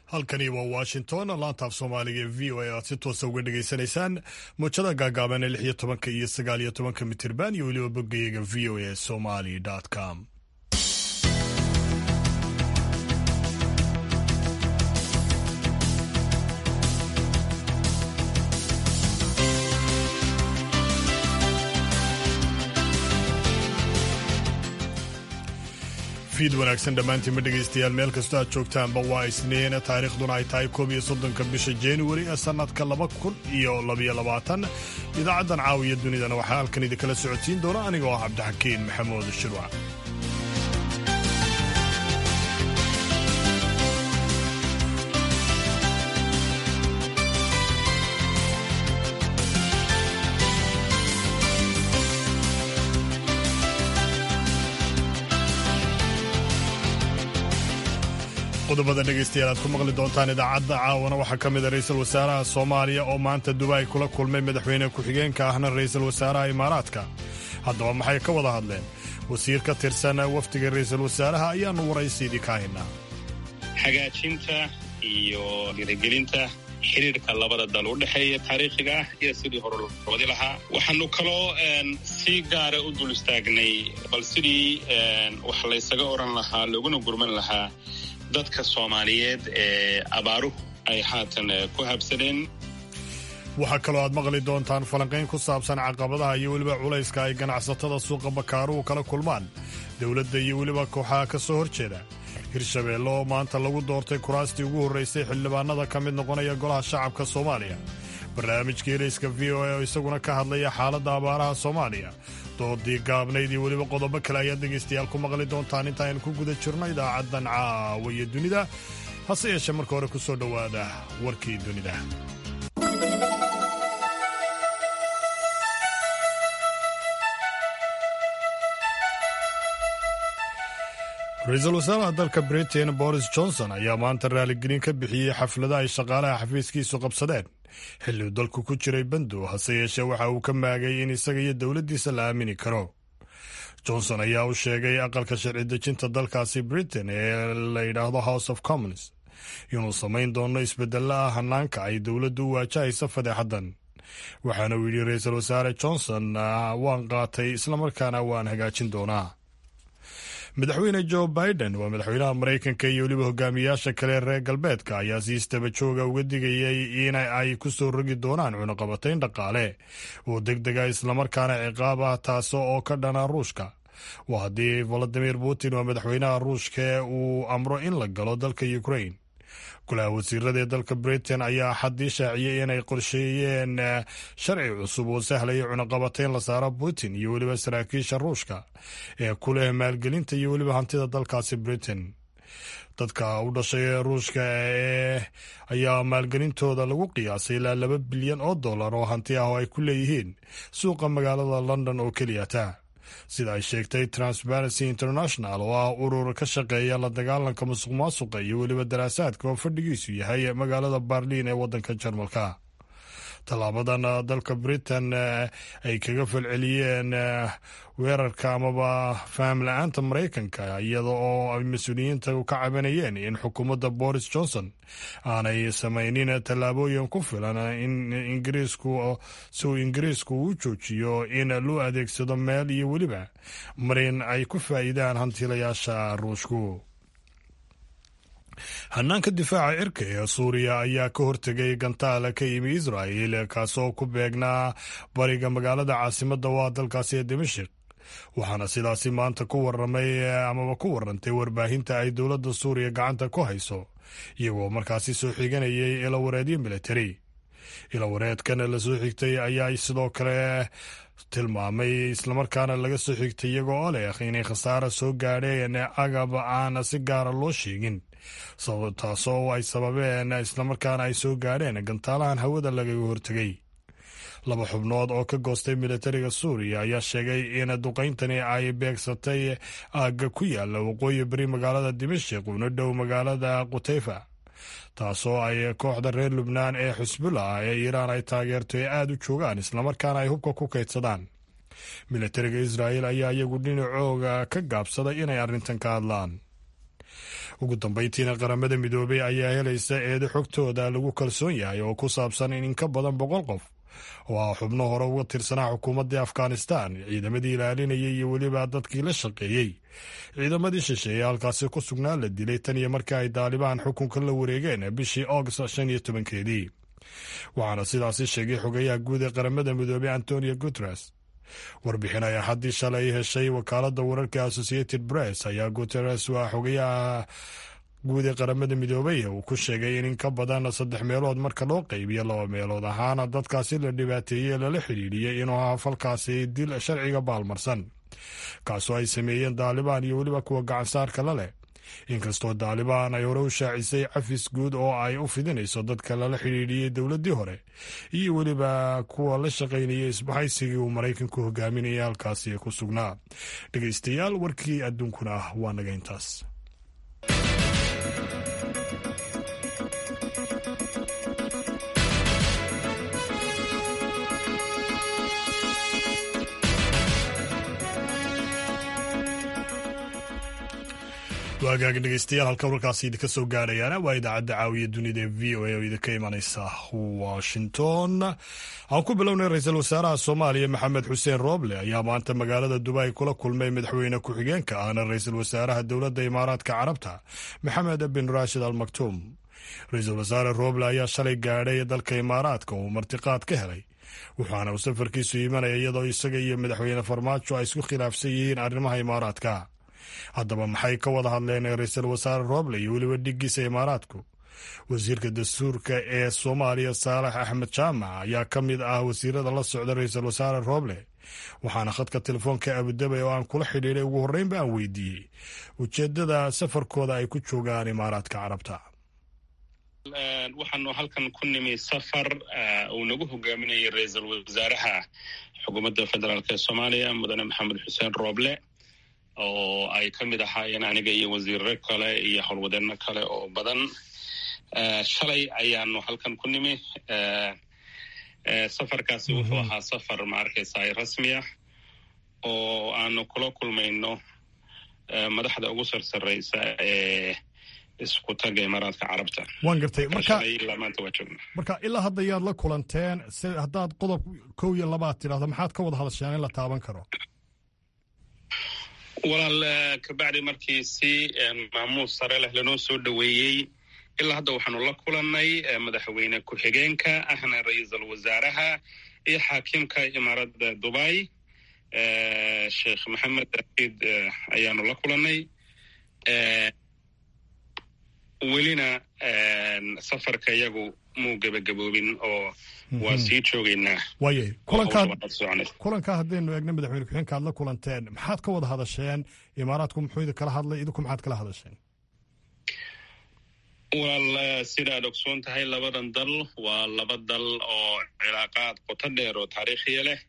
halkani waa washington laantaaf soomaaliga ee v o a aad si toosa uga dhegaysanaysaan muujada gaagaaban ee lix iyo tobanka iyo sagaal iyo tobanka mitirban iyo weliba boggayaga v o a somali com fiid wanaagsan dhammaantiinma dhegaystayaal meel kastoo aad joogtaanba waa isniin taariikhduna ay tahay koob iyo soddonka bisha januari ee sannadka laba kun iyo labaiyo labaatan idaacaddan caawiya dunidana waxaa halkan idinkala socodsiin doona anigoo ah cabdixakiin maxamuud shirwac qodobada dhegaystayaal aad ku maqli doontaan idaacadda caawana waxaa ka mida ra'iisul wasaaraha soomaaliya oo maanta dubaay kula kulmay madaxweyne ku-xigeenka ahna ra'iisul wasaaraha imaaraadka haddaba maxay ka wada hadleen wasiir ka tirsan wafdiga ra'iisul wasaaraha ayaannu waraysiidii ka haynaa hagaajinta iyo dhiirigelinta xiriirka labada dal u dhexeeya taariikhiga ah iyo sidii hore loo wadi lahaa waxaanu kaloo si gaara u dul istaagnay bal sidii wax laysaga odhan lahaa looguna gurman lahaa dadka soomaaliyeed ee abaaruhu ay haatan ku habsadeen waxaa kaloo aad maqli doontaan falanqayn ku saabsan caqabadaha iyo weliba culayska ay ganacsatada suuqa bakaaruhu kala kulmaan dowladda iyo weliba kooxaha ka soo horjeeda hirshabeelle oo maanta lagu doortay kuraastii ugu horraysay xildhibaanada ka mid noqonaya golaha shacabka soomaaliya barnaamijka ereyska v o a oo isaguna ka hadlaya xaaladda abaaraha soomaaliya doodii gaabnayd iyo weliba qodobo kale ayaad dhegaystayaal ku maqli doontaan intaaynu ku guda jirno idaacaddan caawiya dunida hase yeeshee marka hore ku soo dhowaada warkii dunida ra-iisul wasaaraha dalka britain boris johnson ayaa maanta raaligelin ka bixiyey xaflada ay shaqaalaha xafiiskiisu qabsadeen xilli uu dalku ku jiray bandow hase yeeshee waxa uu ka maagay in isaga iyo dowladdiisa la aamini karo johnson ayaa u sheegay aqalka sharci dejinta dalkaasi britain ee la yidhaahdo house of commons inuu samayn doono isbedelo ah hanaanka ay dowladdu u waajahaysa fadeexaddan waxaana uu yidhi ra-iisul wasaare johnson waan qaatay islamarkaana waan hagaajin doonaa madaxweyne joe biden waa madaxweynaha maraykanka iyo weliba hogaamiyaasha kale reer galbeedka ayaa si istaba jooga uga digayay in ay ku soo rogi doonaan cunaqabatayn dhaqaale oo deg dega islamarkaana ciqaab ah taas oo ka dhana ruushka waa haddii valadimir putin waa madaxweynaha ruushka uu amro in la galo dalka ukrain golaha wasiirada ee dalka britain ayaa xaddii shaaciyey inay qorsheeyeen sharci cusub oo sahlaya cunaqabatayn la saaro putin iyo weliba saraakiisha ruushka ee ku leh maalgelinta iyo weliba hantida dalkaasi britain dadka u dhashay ruushka ee ayaa maalgelintooda lagu qiyaasay ilaa laba bilyan oo dollar oo hanti ah oo ay ku leeyihiin suuqa magaalada london oo keliyata sida ay sheegtay transparency international oo ah urur ka shaqeeya la dagaalanka musuq maasuqa iyo weliba daraasaadka oo fadhigiisu yahay magaalada barliin ee waddanka jarmalka tallaabadan dalka britain ay kaga falceliyeen weerarka amaba faham la-aanta maraykanka iyada oo ay mas-uuliyiinta ka cabanayeen in xukuumadda boris johnson aanay samaynin tallaabooyin ku filan in ingiriisku si uu ingiriisku u joojiyo in loo adeegsado meel iyo weliba marin ay ku faa'iidaan hantiilayaasha ruushku hanaanka difaaca cirka ee suuriya ayaa ka hortegay gantaala ka yimi israa'il kaasoo ku beegnaa bariga magaalada caasimadda waa dalkaasi ee dimashik waxaana sidaasi maanta ku waramay amaba ku warantay warbaahinta ay dowladda suuriya gacanta ku hayso iyagoo markaasi soo xiganayay ilawareedyo militari ilawareedkan la soo xigtay ayaa sidoo kale tilmaamay islamarkaana laga soo xigtay iyagoo oo leh inay khasaara soo gaadheen agab aan si gaara loo sheegin taasoo ay sababeen islamarkaana ay soo gaadheen gantaalahan hawada lagaga hortegay laba xubnood oo ka goostay militariga suuriya ayaa sheegay in duqayntani ay beegsatay aagga ku yaala waqooyi beri magaalada dimashik una dhow magaalada qutayfa taasoo ay kooxda reer lubnaan ee xusbullah ee iiraan ay taageerto ee aada u joogaan islamarkaana ay hubka ku kaydsadaan militariga israa'il ayaa iyagu dhinacooga ka gaabsaday inay arrintan ka hadlaan ugu dambeyntiina qaramada midoobey ayaa helaysa eedo xogtooda lagu kalsoon yahay oo ku saabsan in in ka badan boqol qof oo ah xubno hore uga tirsanaa xukuumaddii afghanistan ciidamadii ilaalinayay iyo weliba dadkii la shaqeeyey ciidamadii shisheeye halkaasi ku sugnaa la dilay tan iyo markii ay daalibaan xukunka la wareegeen bishii august shan iyo tobankeedii waxaana sidaasi sheegay xogayaha guud ee qaramada midoobey antonio guteres warbixin ay axaddii shalay heshay wakaaladda wararka associated press ayaa guteres waa xogayaha guud ee qaramada midoobey uu ku sheegay in in ka badan saddex meelood marka loo qaybiyo laba meelood ahaana dadkaasi la dhibaateeyey ee lala xidhiidhiyey inuu ahaa falkaasi dil sharciga baalmarsan kaasoo ay sameeyeen daalibaan iyo weliba kuwa gacansaarka la leh inkastoo daalibaan ay hore u shaacisay cafis guud oo ay u fidinayso dadka lala xidhiidhiyey dowladdii hore iyo weliba kuwa la shaqaynayay isbahaysigii uu maraykanku hogaaminayay halkaasi ku sugnaa dhegeystayaal warkii adduunkuna ah waa naga intaas waagaag dhegeystayaal halka warkaasi idinka soo gaadhayaana waa idaacadda caawiya dunida ee v o a oo idinka imanaysa washington aan ku bilownay ra-iisul wasaaraha soomaaliya maxamed xuseen rooble ayaa maanta magaalada dubai kula kulmay madaxweyne ku-xigeenka ahna ra-iisul wasaaraha dowladda imaaraadka carabta maxamed bin raashid al maktuum ra-iisul wasaare rooble ayaa shalay gaadhay dalka imaaraadka uu martiqaad ka helay waxaana uu safarkiisu imanaya iyadoo isaga iyo madaxweyne farmaajo ay isku khilaafsan yihiin arrimaha imaaraadka haddaba maxay ka wada hadleen ra-iisul wasaare rooble iyo weliba dhigiisa imaaraadku wasiirka dastuurka ee soomaaliya saalax axmed jaamac ayaa ka mid ah wasiirada la socda ra-iisul wasaare rooble waxaana khadka telefoonka abudabay oo aan kula xidhiidhay ugu horreynba aan weydiiyey ujeedada safarkooda ay ku joogaan imaaraadka carabta waxaanu halkan ku nimi safar uu nagu hogaaminayay ra-iisul wasaaraha xukuumadda federaalk ee soomaaliya mudane maxamed xuseen rooble oo ay ka mid ahaayeen aniga iyo wasiirro kale iyo howlwadeenno kale oo badan shalay ayaanu halkan ku nimi safarkaasi wuxuu ahaa safar ma arkaysaa rasmi ah oo aanu kula kulmayno madaxda ugu sarsareysa ee isku taga imaaraadka carabta waan gartay marka maanta waa joogna marka ilaa hadda yaad la kulanteen se haddaad qodob kow iyo labaad tidhahdo maxaad ka wada hadasheen in la taaban karo walaal kabacdi markii si maamuus sare leh lanoo soo dhoweeyey ilaa hadda waxaanu la kulannay madaxweyne ku-xigeenka ahna ra-iisul wasaaraha iyo xaakimka imaaradda dubai sheekh maxamed daid ayaanu la kulannay welina safarka iyagu muu gebagaboobin oo waa sii joogaynaa waayay kulankaa haddaynu eegna madaxweyne ku-xigeenka aad la kulanteen maxaad ka wada hadasheen imaaraadku muxuu idin kala hadlay idinku maxaad kala hadasheen walaal sidaad ogsoon tahay labadan dal waa laba dal oo cilaaqaad qoto dheer oo taariikhiya leh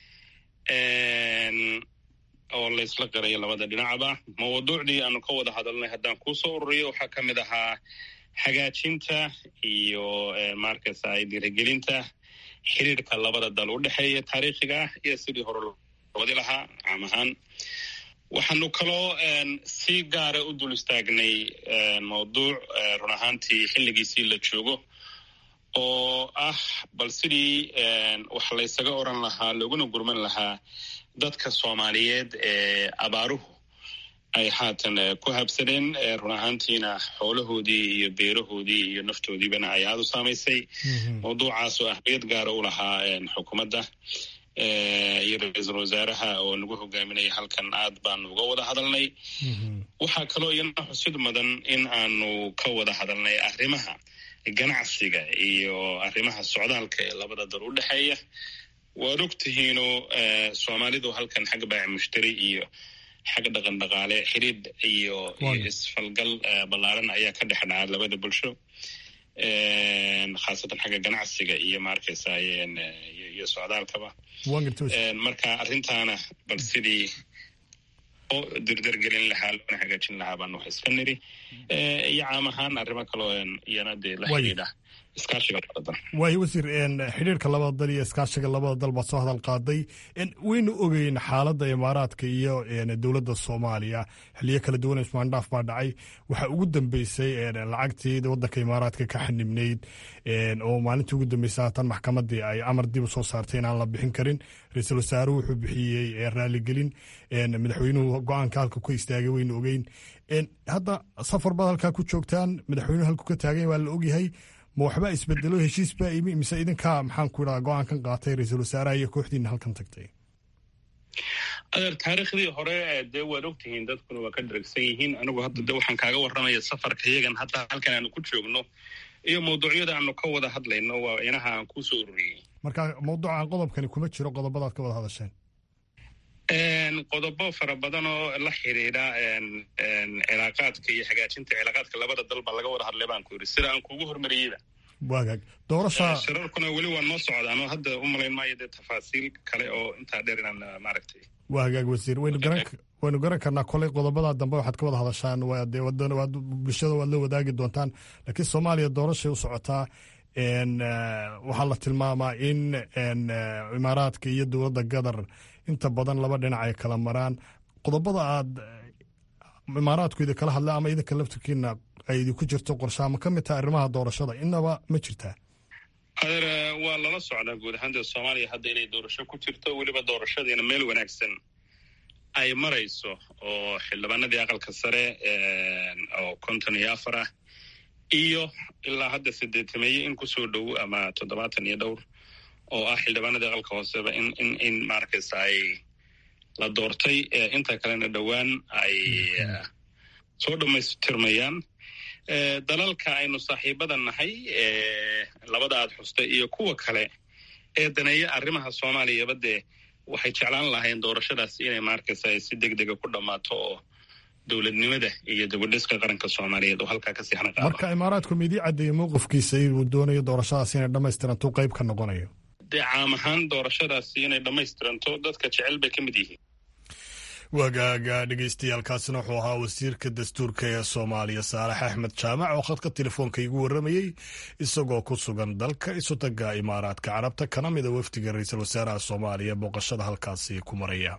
oo laysla qirayo labada dhinacba mawduucdii aanu ka wada hadalnay haddaan kuusoo ururiyo waxaa ka mid ahaa hagaajinta iyo markasa dhiirigelinta xiriirka labada dal u dhexeeya taariikhiga ah iyo sidii hore wadi lahaa caam ahaan waxaanu kaloo si gaara u dul istaagnay mawduuc run ahaantii xilligiisii la joogo oo ah bal sidii wax laysaga oran lahaa looguna gurman lahaa dadka soomaaliyeed ee abaaruhu ay haatan ku habsadeen run ahaantiina xoolahoodii iyo beerahoodii iyo naftoodiibana ay aada u saamaysay mawduucaas oo ahmiyad gaara u lahaa xukuumadda iyo ra-iisul wasaaraha oo nagu hogaaminaya halkan aad baanu uga wada hadalnay waxaa kaloo iyana xusid mudan in aanu ka wada hadalnay arrimaha ganacsiga iyo arrimaha socdaalka ee labada dal u dhexeeya waad og tihiino soomaalidu halkan xagga baaci mushtari iyo xagga dhaqan dhaqaale xidhiidh iyo iyo isfalgal ballaaran ayaa ka dhex dhaca labada bulsho khaasatan xagga ganacsiga iyo maarkaysa iyo socdaalkaba marka arrintaana bal sidii oo dirdargelin lahaa loona hagaajin lahaa baanu wax iska niri iyo caam ahaan arrimo kaloo iyana dee la xidhiidha iskaashiga labada dal waayo wasiir xidhiirka labada dal iyo iskaashiga labada dal baad soo hadal qaaday waynu ogeyn xaaladda imaaraadka iyo dowladda soomaaliya xiliyo kala duwan ismaandhaaf baa dhacay waxaa ugu dambeysay lacagtii wadanka imaaraadka ka xanibnayd oo maalintii ugu dambeysay haatan maxkamadii ay amar dib u soo saartay inaan la bixin karin ra-iisul wasaaruhu wuxuu bixiyey raaligelin madaxweynuhu go-aanka halka ku istaagay waynu ogeyn hadda safar baad halkaa ku joogtaan madaxweynuhu halku ka taagay waa la ogyahay ma waxba isbedelo heshiis baa imi mise idinkaa maxaan ku idhaha go-aankan qaatay ra-iisul wasaaraha iyo kooxdiina halkan tagtay adeer taariikhdii hore dee waad ogtihiin dadkuna waa ka dharagsan yihiin anigu hadda de waxaan kaaga warramaya safarka yagan hadda halkan aanu ku joogno iyo mawduucyada aanu ka wada hadlayno waa inaha aan kusoo ururiyey marka mawduucan qodobkani kuma jiro qodobadaad ka wada hadasheen qodobo fara badan oo la xidhiidha cilaaqaadka iyo hagaajinta cilaaqaadka labada dal baa laga wada hadlay baan ku yidhi sida aan kuugu hormariyeyba waagaag doorasha shirarkuna weli waa noo socdaan oo hadda u malayn maayo dee tafaasiil kale oo intaa dheer inaan maaragtay waa hagaag wasiir waynu garan waynu garan karnaa koley qodobada dambe waxaad ka wada hadashaan dee waad bulshada waad la wadaagi doontaan laakiin soomaaliya doorashay u socotaa waxaa la tilmaamaa in imaaraadka iyo dowladda gadar inta badan laba dhinac ay kala maraan qodobada aad imaaraadku idin kala hadla ama idinka laftirkiina ay idinku jirto qorshaha ma ka mid taha arrimaha doorashada inaba ma jirtaa adeer waa lala socdaa guud ahaan dee soomaaliya hadda inay doorasho ku jirto weliba doorashadiina meel wanaagsan ay marayso oo xildhibaanadii aqalka sare oo konton iyo afar ah iyo ilaa hadda sideetameeye in kusoo dhow ama toddobaatan iyo dhowr oo ah xildhibaanadii aqalka hooseba in in in maaragtaysa ay la doortay inta kalena dhowaan ay soo dhammaystirmayaan dalalka aynu saaxiibada nahay labada aad xustay iyo kuwa kale ee daneeya arrimaha soomaaliyaba dee waxay jeclaan lahayn doorashadaas inay maarkaysa si deg dega ku dhammaato oo dowladnimada iyo dabadhiska qaranka soomaaliyeed oo halkaa kasii hana qaado marka imaaraadku ma idii caddeeyey mowqifkiisa inuu doonayo doorashadaas inay dhammaystiranto qayb ka noqonayo dee caam ahaan doorashadaasi inay dhammaystiranto dadka jecel bay ka mid yihiin wagaaga dhegeystayaaalkaasina wuxuu ahaa wasiirka dastuurka ee soomaaliya saalax axmed jaamac oo khadka telefoonka igu warramayey isagoo ku sugan dalka isutaga imaaraadka carabta kana mida wafdiga ra-iisul wasaaraha soomaaliya booqashada halkaasi ku maraya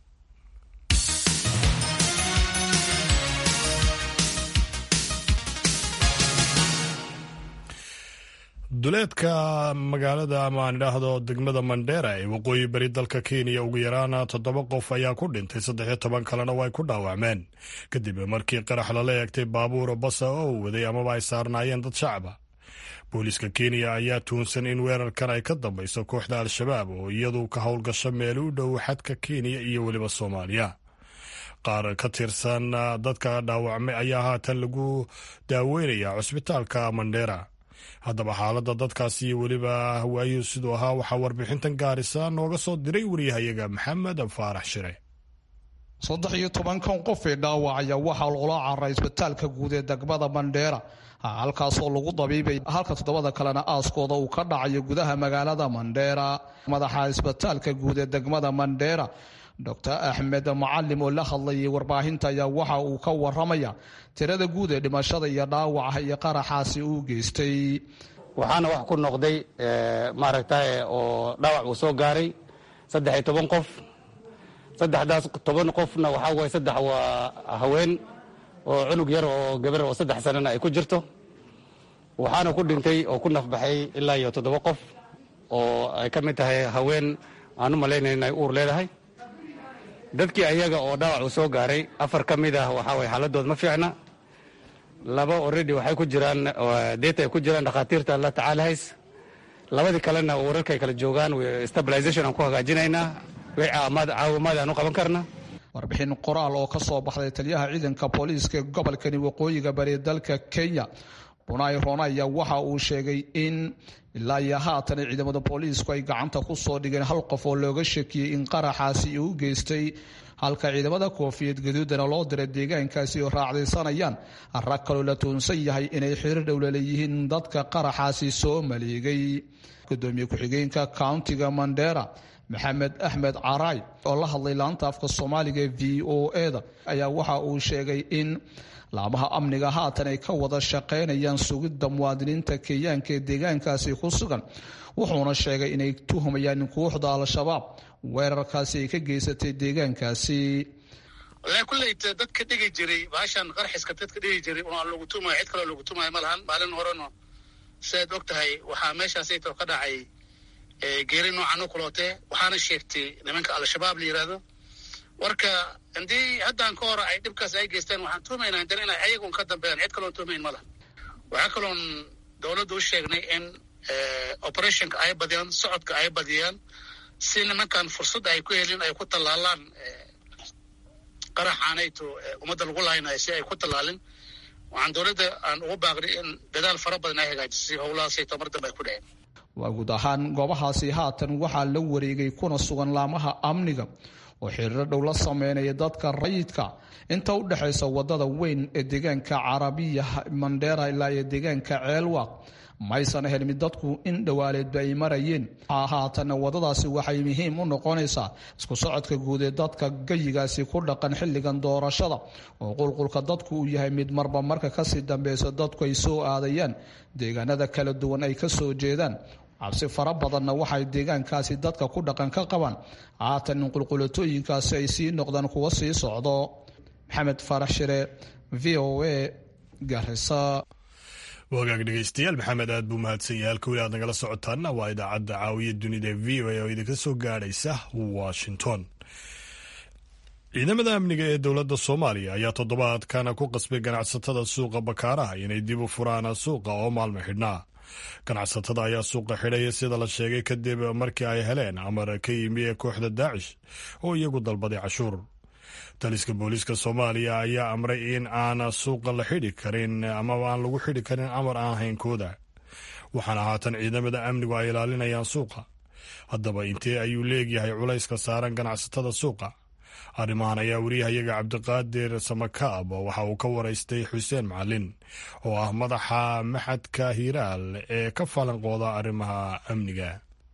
duleedka magaalada ama aan idhaahdo degmada mandheera ee waqooyi beri dalka kenya ugu yaraan toddoba qof ayaa ku dhintay saddexiyo toban kalena way ku dhaawacmeen kadib markii qarax lala eegtay baabuur basa oo waday amaba ay saarnaayeen dad shacaba booliiska kenya ayaa tuunsan in weerarkan ay ka dambayso kooxda al-shabaab oo iyadu ka howlgasho meel u dhow xadka kenya iyo weliba soomaaliya qaar ka tirsan dadka dhaawacmay ayaa haatan lagu daaweynaya cusbitaalka mandheera haddaba xaaladda dadkaasi iyo weliba hawaayuhu siduu ahaa waxaa warbixintan gaarisa nooga soo diray wariyahayaga maxamed faarax shire saddex iyo tobankan qof ee dhaawacaya waxaa loola cararay isbitaalka guud ee degmada mandheera halkaasoo lagu dabiibay halka toddobada kalena aaskooda uu ka dhacayo gudaha magaalada mandheera madaxa isbitaalka guud ee degmada mandheera doctor axmed macalim oo la hadlayay warbaahinta ayaa waxa uu ka waramaya tirada guud ee dhimashada iyo dhaawaca iyo qaraxaasi uu geystay waxaana wax ku noqday maaragtay oo dhaawac uu soo gaaray saddex iyo toban qof saddexdaas toban qofna waxaa waye saddex waa haween oo cunug yar oo gabar oo saddex sanana ay ku jirto waxaana ku dhintay oo ku nafbaxay ilaa iyo toddoba qof oo ay ka mid tahay haween aan u malaynayn inay uur leedahay dadkii ayaga oo dhaawac uu soo gaaray afar ka mid ah waxaa waye xaaladood ma fiicna laba already waxay ku jiraan deeta ay ku jiraan dhakhaatiirta la tacaalahays labadii kalena wararkay kala joogaan stabilization aan ku hagaajinaynaa caawimaad aan u qaban karna warbixin qoraal oo ka soo baxday taliyaha ciidanka booliiska gobolkani waqooyiga bari dalka kenya bunai rona ayaa waxa uu sheegay in ilaa iyo haatan ciidamada booliisku ay gacanta ku soo dhigeen hal qof oo looga shakiyey in qaraxaasi uu geystay halka ciidamada koofiyad gaduudana loo diray deegaankaasi oo raacdaysanayaan rag kaloo la tuunsan yahay inay xiriir dhowla leeyihiin dadka qaraxaasi soo maleegay gudoomiye ku-xigeenka countiga mandera maxamed axmed caraay oo la hadlay laanta afka soomaaliga v o eda ayaa waxa uu sheegay in laamaha amniga haatan ay ka wada shaqaynayaan sugidda muwaadiniinta kenyaanka ee deegaankaasi ku sugan wuxuuna sheegay inay tuhumayaan in kooxda al-shabaab weerarkaasi ay ka geysatay deegaankaasi walahi kulleyt dadka dhigi jiray baashan qarxiska dadka dhigi jiray unaa lagu tumayo cid kaloo lagu tumayo ma lahan maalin horeno sidaad og tahay waxaa meeshaasayto ka dhacay geeri noocan u kuloote waxaana sheegtay nimanka al-shabaab la yidhaahdo warka haddii haddaan ka hor ay dhibkaas ay geystaan waxaan tuumaynaa haddana inay ayagun ka dambeeyaan cid kaloon tuumayn ma lahan waxaa kaloon dowladda u sheegnay in operationka ay badiyaan socodka ay badiyaan si nimankan fursad ay ku helin ay ku tallaalaan qaraxaanayto ummadda lagu laaynayo si ay ku tallaalin waxaan dowladda aan ugu baaqnay in dadaal fara badan ay hagaajisay howlahaasayto mar dambe ay ku dhaceen waa guud ahaan goobahaasi haatan waxaa la wareegay kuna sugan laamaha amniga oo xiriiro dhow la sameynaya dadka rayidka inta u dhexaysa wadada weyn ee deegaanka carabiya mandheera ilaa iyo deegaanka ceelwaaq maysan helmin dadku in dhowaaleedba ay marayeen haatanna wadadaasi waxay muhiim u noqonaysaa isku socodka guud ee dadka gayigaasi ku dhaqan xilligan doorashada oo qulqulka dadku uu yahay mid marba marka kasii dambeysa dadku ay soo aadayaan deegaanada kala duwan ay kasoo jeedaan cabsi fara badanna waxay deegaankaasi dadka ku dhaqan ka qabaan haatan in qulqulatooyinkaasi ay sii noqdaan kuwa sii socdo maxamed farax shire v o a garisa wagaag dhegeystayaal maxamed aad buu mahadsan yahay halka weli aad nagala socotaana waa idaacadda caawiya dunida v o a oo idinka soo gaadhaysa washington ciidamada amniga ee dowladda soomaaliya ayaa toddobaadkana ku qasbay ganacsatada suuqa bakaaraha inay dib u furaan suuqa oo maalmo xidhnaa ganacsatada ayaa suuqa xidhaya sida la sheegay kadib markii ay heleen amar ka yimi ee kooxda daacish oo iyagu dalbaday cashuur taliska booliiska soomaaliya ayaa amray in aan suuqa la xidhi karin amaba aan lagu xidhi karin amar aan haynkooda waxaana haatan ciidamada amnigu ay ilaalinayaan suuqa haddaba intee ayuu leegyahay culayska saaran ganacsatada suuqa arrimahan ayaa wariyahayaga cabdiqaadir samakaab waxa uu ka waraystay xuseen macalin oo ah madaxa maxadka hiiraal ee ka falanqooda arrimaha amniga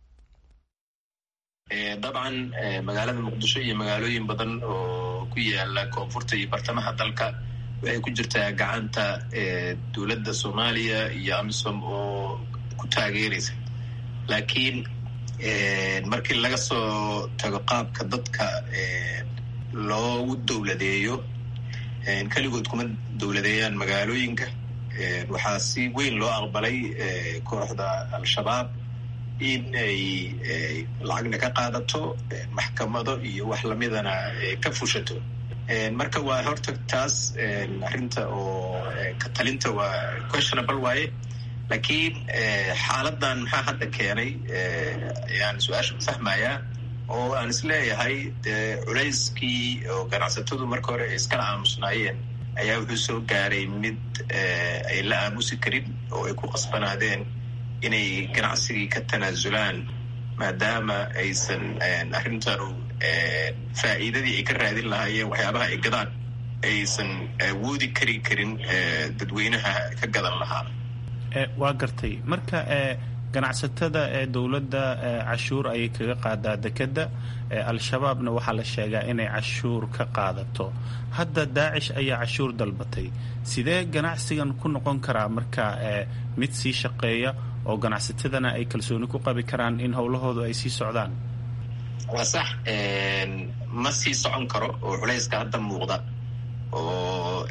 dabcan magaalada muqdisho iyo magaalooyin badan oo ku yaala koonfurta iyo bartamaha dalka waxay ku jirtaa gacanta dowladda soomaaliya iyo amisom oo ku taageeraysa laakiin markii laga soo tago qaabka dadka loogu dowladeeyo keligood kuma dowladeeyaan magaalooyinka waxaa si weyn loo aqbalay kooxda al-shabaab in ay lacagna ka qaadato maxkamado iyo wax lamidana ka fushato marka waa horta taas arrinta oo ka talinta waa questionable waaye laakiin xaaladan maxaa hadda keenay ayaan su-aasha ku fahmayaa oo aan isleeyahay dee culayskii oo ganacsatadu marka hore ay iskala aamusnaayeen ayaa wuxuu soo gaaray mid ay la aamusi karin oo ay ku qasbanaadeen inay ganacsigii ka tanaasulaan maadaama aysan arrintanu faa'iidadii ay ka raadin lahaayeen waxyaabaha ay gadaan aysan awoodi kari karin dadweynaha ka gadan lahaa waa gartay marka ganacsatada ee dowladda cashuur ayay kaga qaadaa dekedda al-shabaabna waxaa la sheegaa inay cashuur ka qaadato hadda daacish ayaa cashuur dalbatay sidee ganacsigan ku noqon karaa marka mid sii shaqeeya oo ganacsatadana ay kalsooni ku qabi karaan in howlahoodu ay sii socdaan waa sax ma sii socon karo oo culayska hadda muuqda oo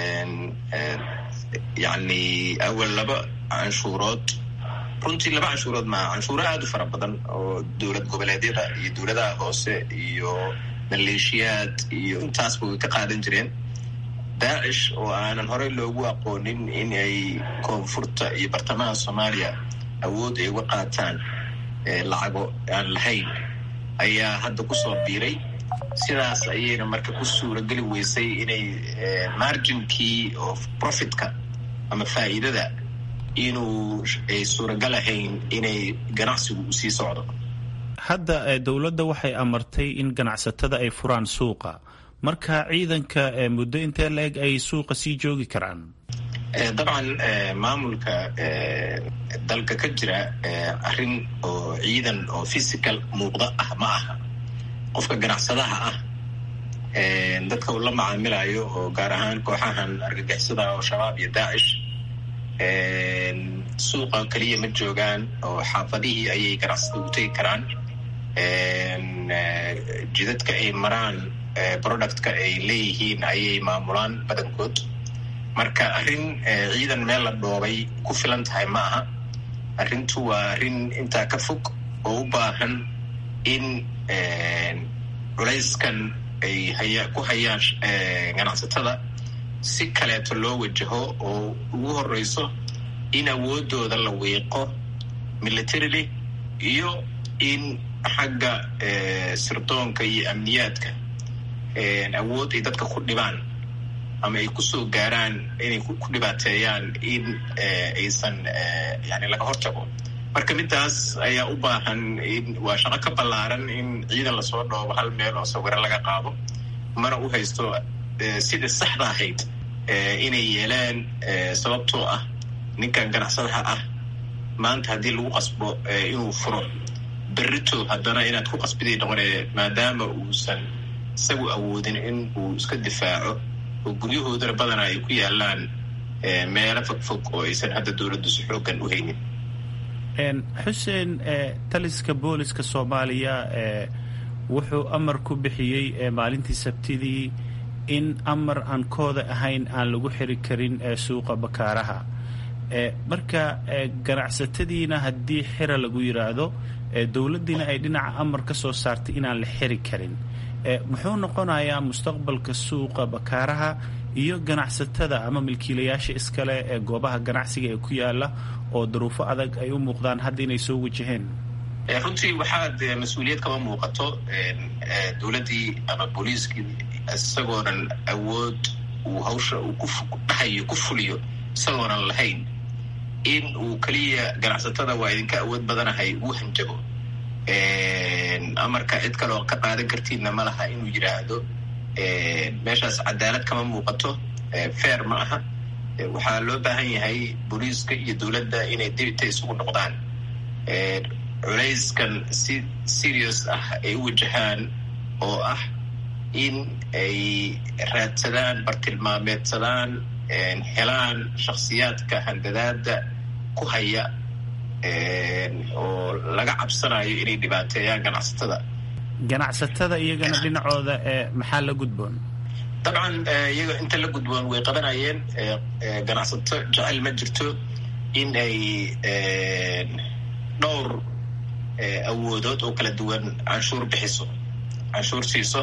yacni awal laba canshuurood runtii laba canshuurood maa canshuuro aada u fara badan oo dowlad goboleedyada iyo dowladaha hoose iyo maleeshiyaad iyo intaasba way ka qaadan jireen daacish oo aanan horey loogu aqoonin in ay koonfurta iyo bartamaha soomaaliya awood ay uga qaataan lacago aan lahayn ayaa hadda kusoo biiray sidaas ayayna marka ku suurageli weysay inay marginkii oo profitka ama faa'iidada inuu ay suuragal ahayn inay ganacsigu u sii socdo hadda dowladda waxay amartay in ganacsatada ay furaan suuqa marka ciidanka muddo intee la-eg ay suuqa sii joogi karaan dabcan maamulka dalka ka jira arrin oo ciidan oo physical muuqda ah ma aha qofka ganacsadaha ah dadka uu la macaamilayo oo gaar ahaan kooxahan argagixisada oo shabaab iyo daacish suuqa keliya ma joogaan oo xaafadihii ayay ganacsada u tegi karaan jidadka ay maraan productka ay leeyihiin ayay maamulaan badankood marka arrin ciidan meel la dhoobay ku filan tahay ma aha arrintu waa arrin intaa ka fog oo u baahan in culayskan ay haya ku hayaan ganacsatada si kaleeto loo wajaho oo ugu horeyso in awoodooda la wiiqo militarily iyo in xagga sirdoonka iyo amniyaadka awood ay dadka ku dhibaan ama ay kusoo gaaraan inay ku dhibaateeyaan in aysan yani laga hortago marka midaas ayaa u baahan in waa shaqo ka ballaaran in ciidan lasoo dhoobo hal meel oo sawiro laga qaado mana u haysto sidai saxda ahayd inay yeelaan sababtoo ah ninkan ganacsadaha ah maanta haddii lagu qasbo inuu furo berrito haddana inaad ku qasbiday noqonee maadaama uusan isagu awoodin in uu iska difaaco oo guryahoodana badanaa ay ku yaalaan meelo fogfog oo aysan hadda dowladdu si xoogan u haynin xuseen taliska booliska soomaaliya wuxuu amar ku bixiyey maalintii sabtidii in amar aan kooda ahayn aan lagu xiri karin suuqa bakaaraha marka ganacsatadiina haddii xira lagu yiraahdo dowladdiina ay dhinaca amar ka soo saartay inaan la xiri karin muxuu noqonayaa mustaqbalka suuqa bakaaraha iyo ganacsatada ama milkiilayaasha iskale ee goobaha ganacsiga ee ku yaala oo daruufo adag ay u muuqdaan hadda inay soo wajaheen runtii waxaad mas-uuliyad kama muuqato dowladdii ama booliiskii isagoonan awood uu hawsha uu kudhahayo ku fuliyo isagoonan lahayn in uu keliya ganacsatada waa idinka awood badanahay uu hanjago amarka cid kaleoo ka qaadan kartiinna ma laha inuu yidhaahdo meeshaas cadaalad kama muuqato fair ma aha waxaa loo baahan yahay booliiska iyo dowladda inay dibita isugu noqdaan culayskan si serious ah ay u wajahaan oo ah in ay raadsadaan bartilmaameedsadaan helaan shakhsiyaadka handadaada ku haya oo laga cabsanayo inay dhibaateeyaan ganacsatada ganacsatada iyagana dhinacooda maxaa la gudboon dabcan iyaga inta la gudboon way qabanayeen ganacsato jecel ma jirto in ay dhowr awoodood oo kala duwan canshuur bixiso canshuur siiso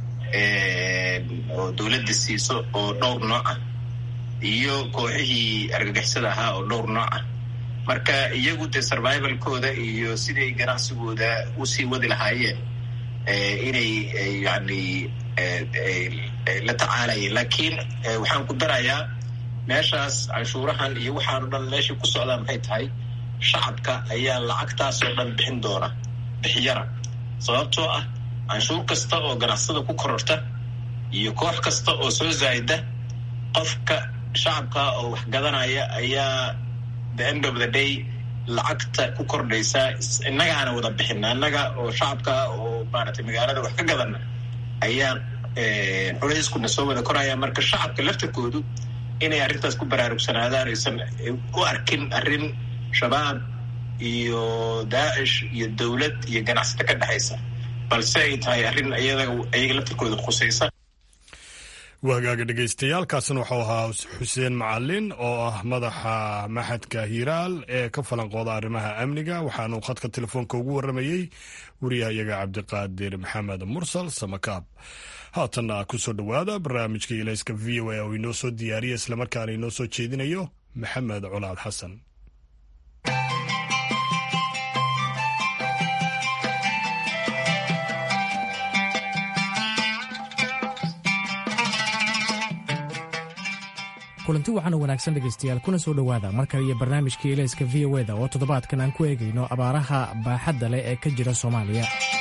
oo dowladda siiso oo dhowr nooc ah iyo kooxihii argagixisada ahaa oo dhowr nooc ah marka iyagu dee survivalkooda iyo siday ganacsigooda usii wadi lahaayeen inay yani la tacaalayeen laakiin waxaan ku darayaa meeshaas canshuurahan iyo waxaano dhan meeshay ku socdaan maxay tahay shacabka ayaa lacagtaasoo dhan bixin doona bixiyana sababtoo ah canshuur kasta oo ganacsada ku kororta iyo koox kasta oo soo zaayda qofka shacabka oo wax gadanaya ayaa the end of the day lacagta ku kordhaysaa innagaana wada bixina innaga oo shacabka oo maaragtay magaalada wax ka gadana ayaa culayskuna soo wada koraya marka shacabka laftarkoodu inay arrintaas ku baraarugsanaadaan aysan u arkin arrin shabaab iyo daacish iyo dowlad iyo ganacsato ka dhexaysa balse ay tahay arrin ayaga laftarkooda khusaysa waagaaga dhegaystayaaalkaasna wuxuu ahaa xuseen macalin oo ah madaxa maxadka hiiraal ee ka falanqooda arrimaha amniga waxaanuu khadka telefoonka ugu waramayey wariyahayaga cabdiqaadir maxamed mursal samakaab haatanna kusoo dhowaada barnaamijka ilayska v o a oo inoo soo diyaariya islamarkaana inoo soo jeedinayo maxamed colaad xasan kulanti waxaan wanaagsan dhegaystayaal kuna soo dhowaada mar kale iyo barnaamijkii ilayska v o eda oo toddobaadkan aan ku eegayno abaaraha baaxadda leh ee ka jira soomaaliya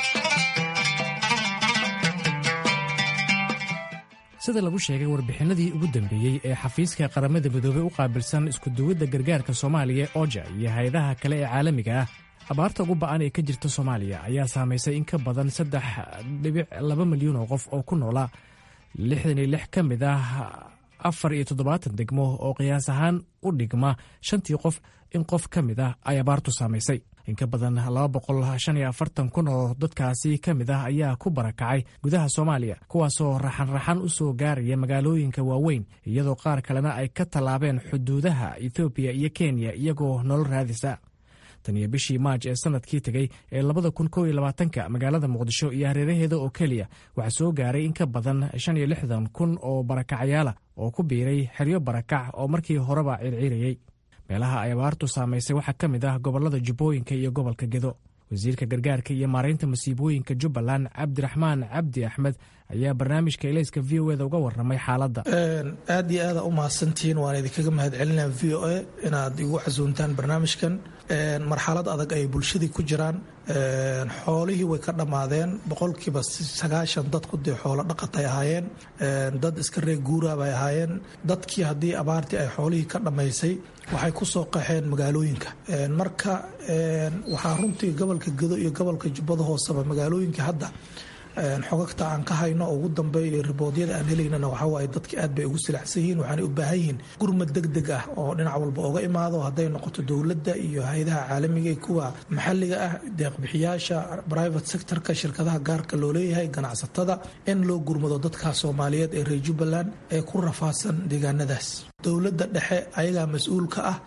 sida lagu sheegay warbixinadii ugu dambeeyey ee xafiiska qaramada midoobey u qaabilsan iskuduwidda gargaarka soomaaliya oja iyo hay-adaha kale ee caalamiga ah abaarta ugu ba'an ee ka jirta soomaaliya ayaa saamaysay in ka badan saddex dhibic laba milyan oo qof oo ku noola lixdan iyo lix ka mid ah afar iyo toddobaatan degmo oo qiyaas ahaan u dhigma shantii qof in qof ka mid ah ay abaartu saamaysay in ka badan laba boqol shan iyo afartan kun oo dadkaasi ka mid ah ayaa ku barakacay gudaha soomaaliya kuwaasoo raxan-raxan u soo gaaraya magaalooyinka waaweyn iyadoo qaar kalena ay ka tallaabeen xuduudaha ethoobiya iyo kenya iyagoo nolol raadisa tan iyo bishii maaj ee sanadkii tegey ee labada kun kow iyo labaatanka magaalada muqdisho iyo hareeraheeda oo keliya waxaa soo gaaray in ka badan shan iyo lixdan kun oo barakacayaala oo ku biiray xeryo barakac oo markii horeba circiirayey meelaha ay abaartu saamaysay waxaa ka mid ah gobollada jubbooyinka iyo gobolka gedo wasiirka gargaarka iyo maaraynta masiibooyinka jubbaland cabdiraxmaan cabdi axmed ayaa barnaamijka elayska v o eda uga waramay xaaladda aad iyo aada u mahadsantihiin waan idinkaga mahadcelinaa v o a inaad igu casuuntaan barnaamijkan marxalad adag ay bulshadii ku jiraan xoolihii way ka dhammaadeen boqolkiiba sagaashan dadku dee xoolo dhaqatay ahaayeen dad iska reeg guura bay ahaayeen dadkii haddii abaartii ay xoolihii ka dhammaysay waxay ku soo qaxeen magaalooyinka marka waxaa runtii gobolka gedo iyo gobolka jubbada hooseba magaalooyinka hadda xogagta aan ka hayno oo ugu dambeeya riboodyada aan helaynana waxawaaye dadka aad bay ugu silacsan yihiin waxaanay u baahan yihiin gurmad deg deg ah oo dhinac walba oga imaado hadday noqoto dowladda iyo hay-adaha caalamiga iyo kuwa maxalliga ah deeqbixiyaasha private sectorka shirkadaha gaarka loo leeyahay ganacsatada in loo gurmado dadka soomaaliyeed ee reer jubbaland ee ku rafaadsan deegaanadaas dowladda dhexe ayagaa mas-uulka ah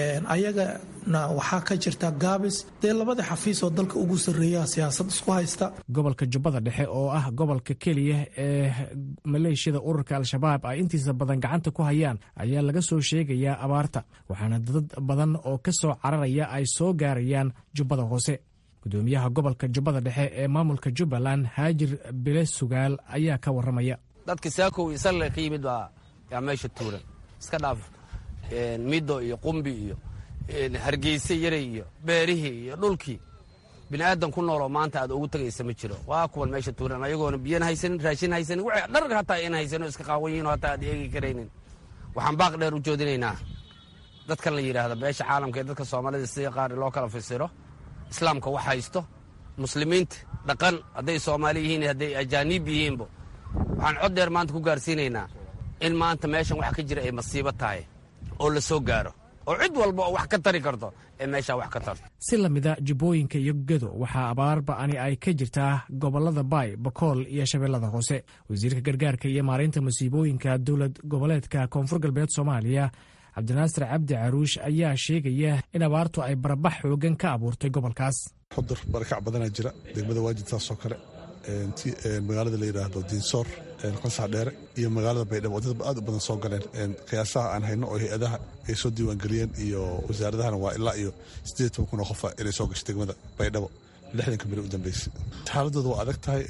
ayagana waxaa ka jirta gaabis dee labada xafiis oo dalka ugu sarreeya siyaasad isku haysta gobolka jubbada dhexe oo ah gobolka keliya ee maleeshiyada ururka al-shabaab ay intiisa badan gacanta ku hayaan ayaa laga soo sheegayaa abaarta waxaana dad badan oo ka soo cararaya ay soo gaarayaan jubbada hoose gudoomiyaha gobolka jubbada dhexe ee maamulka jubbaland haajir bile sugaal ayaa ka waramaya dadka saakow iyo salle ka yimid baa yaa meesha tuuran iska dhaaf middo iyo qumbi iyo hargeyse yaray iyo beerihii iyo dhulkii bini aadan ku nooloo maanta aad ugu tegaysa ma jiro waa kuwan meesha tuuran ayagoona biyana haysanin raashin haysanin w dharg hataa in haysanin oo iska qaawan yihin oo hataa aad eegi karaynin waxaan baaq dheer u joodinaynaa dadkan la yidhaahda beesha caalamka ee dadka soomaalida sida qaar loo kala fasiro islaamka wax haysto muslimiinta dhaqan hadday soomaali yihiin hadday ajaaniib yihiinba waxaan cod dheer maanta ku gaarsiinaynaa in maanta meeshan wax ka jira ay masiibo tahay oo la soo gaaro oo cid walba oo wax ka tari karto ee meeshaa wax ka tarto si lamida jubbooyinka iyo gedo waxaa abaar ba'ani ay ka jirtaa gobollada baay bakool iyo shabeellada hoose wasiirka gargaarka iyo maaraynta masiibooyinka dowlad goboleedka koonfur galbeed soomaaliya cabdinaasir cabdi caruush ayaa sheegaya in abaartu ay barabax xoogan ka abuurtay gobolkaas xudur barakac badanaa jira degmada waajid taasoo kale magaalada la yidhaahdo diinsoor qansax dheere iyo magaalada baydhabo dad aad u badan soo galeen qiyaasaha aan hayno oo hay-adaha ay soo diiwaangeliyeen iyo wasaaradahana waa ilaa iyo siddeed toban kun oo qofa inay soo gashay degmada baydhabo lixdanka beri u dambeysay xaaladooda waa adag tahay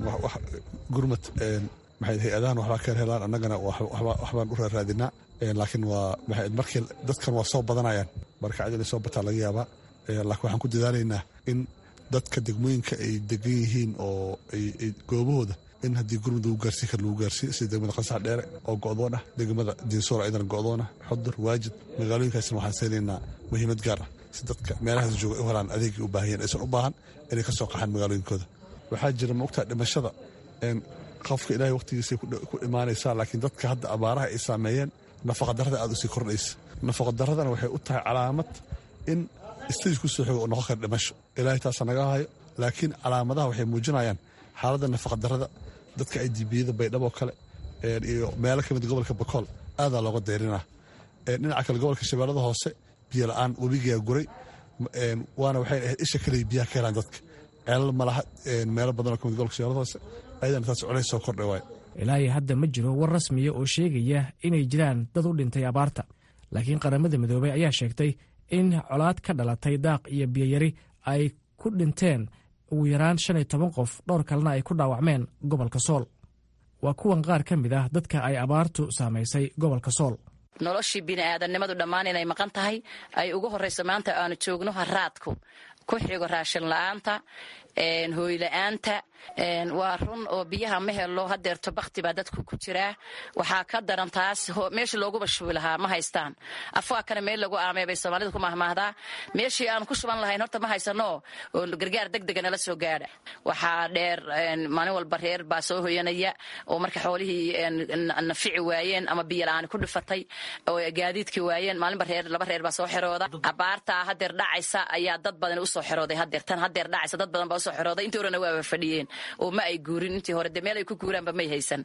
gurmad maxay hay-adahan waxbaa ka helaan annagana waxbaan u raaraadinaa laakiin waa markii dadkan waa soo badanayaan barakacda inay soo bataa laga yaabaa laakiin waxaan ku dadaalaynaa in dadka degmooyinka ay degan yihiin oo goobahooda in haddii gurmud lagu gaarsiin kara lagu gaarsiiyo sida degmada qansax dheere oo go'doon ah degmada diinsoor ayadana go'doon ah xudur waajid magaalooyinkaasna waxaan siinaynaa muhiimad gaar ah si dadka meelahaas jooga u helaan adeegii u baahayeen aysan u baahan inay ka soo qaxaan magaalooyinkooda waxaa jira maogtaa dhimashada qofka ilaahay waqtigiisay ku imaanaysaa laakiin dadka hadda abaaraha ay saameeyeen nafaqadarrada aad u sii kordhaysa nafaqadaradana waxay u tahay calaamad in stage ku soo xogo oo noqon kara dhimasho ilaahay taasa naga hayo laakiin calaamadaha waxay muujinayaan xaaladda nafaqadarrada dadka ay dibiyada baydhabo kale iyo meelo ka mid gobolka bakool aadaa looga dayrinaa dhinaca kale gobolka shabeellada hoose biyo la-aan webigaa guray waana waxay ahayd isha kale biyaha ka helaan dadka ceelal malaha meelo badan oo ka mid gobolka shabeellada hoose ayadana taas culays soo kordhay waay ilaahay hadda ma jiro war rasmiya oo sheegaya inay jiraan dad u dhintay abaarta laakiin qaramada midoobey ayaa sheegtay in colaad ka dhalatay daaq iyo biyoyari ay ku dhinteen ugu yaraan shan iyo toban qof dhowr kalena ay ku dhaawacmeen gobolka sool waa kuwan qaar ka mid ah dadka ay abaartu saamaysay gobolka sool noloshii bini'aadannimadu dhammaan inay maqan tahay ay ugu horrayso maanta aanu joogno haraadku ku xigo raashin la'aanta hooyla-aanta waa run oo biyaha ma helo hadeerto bakti baa dadku ku jiraa waxaa ka daran taas meeshii looguba shubi lahaa ma haystaan afaa kana meel lagu aamay bay soomaalida ku mahmaahdaa meeshii aan ku shuban lahayn horta ma haysano oo gargaar degdega nala soo gaadha waxaa dheer maalin walba reer baa soo hoyanaya oo marka xoolihii nafici waayeen ama biyola-aan ku dhifatay oo gaadiidkii waayeen maalinba reer laba reer baa soo xerooda abaartaa hadeer dhacaysa ayaa dad badan usoo xerooday hadeer tan hadeer dhacaysa dad badan baa usoo xerooday intii horena waaba fadhiyeen oo ma ay guurin intii hore dee meel ay ku guuraanba may haysan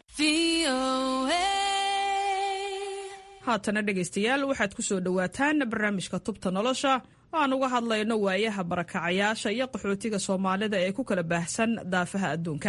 haatana dhegaystayaal waxaad ku soo dhowaataan barnaamijka tubta nolosha oo aan uga hadlayno waayaha barakacayaasha iyo qaxootiga soomaalida ee ku kala baahsan daafaha adduunka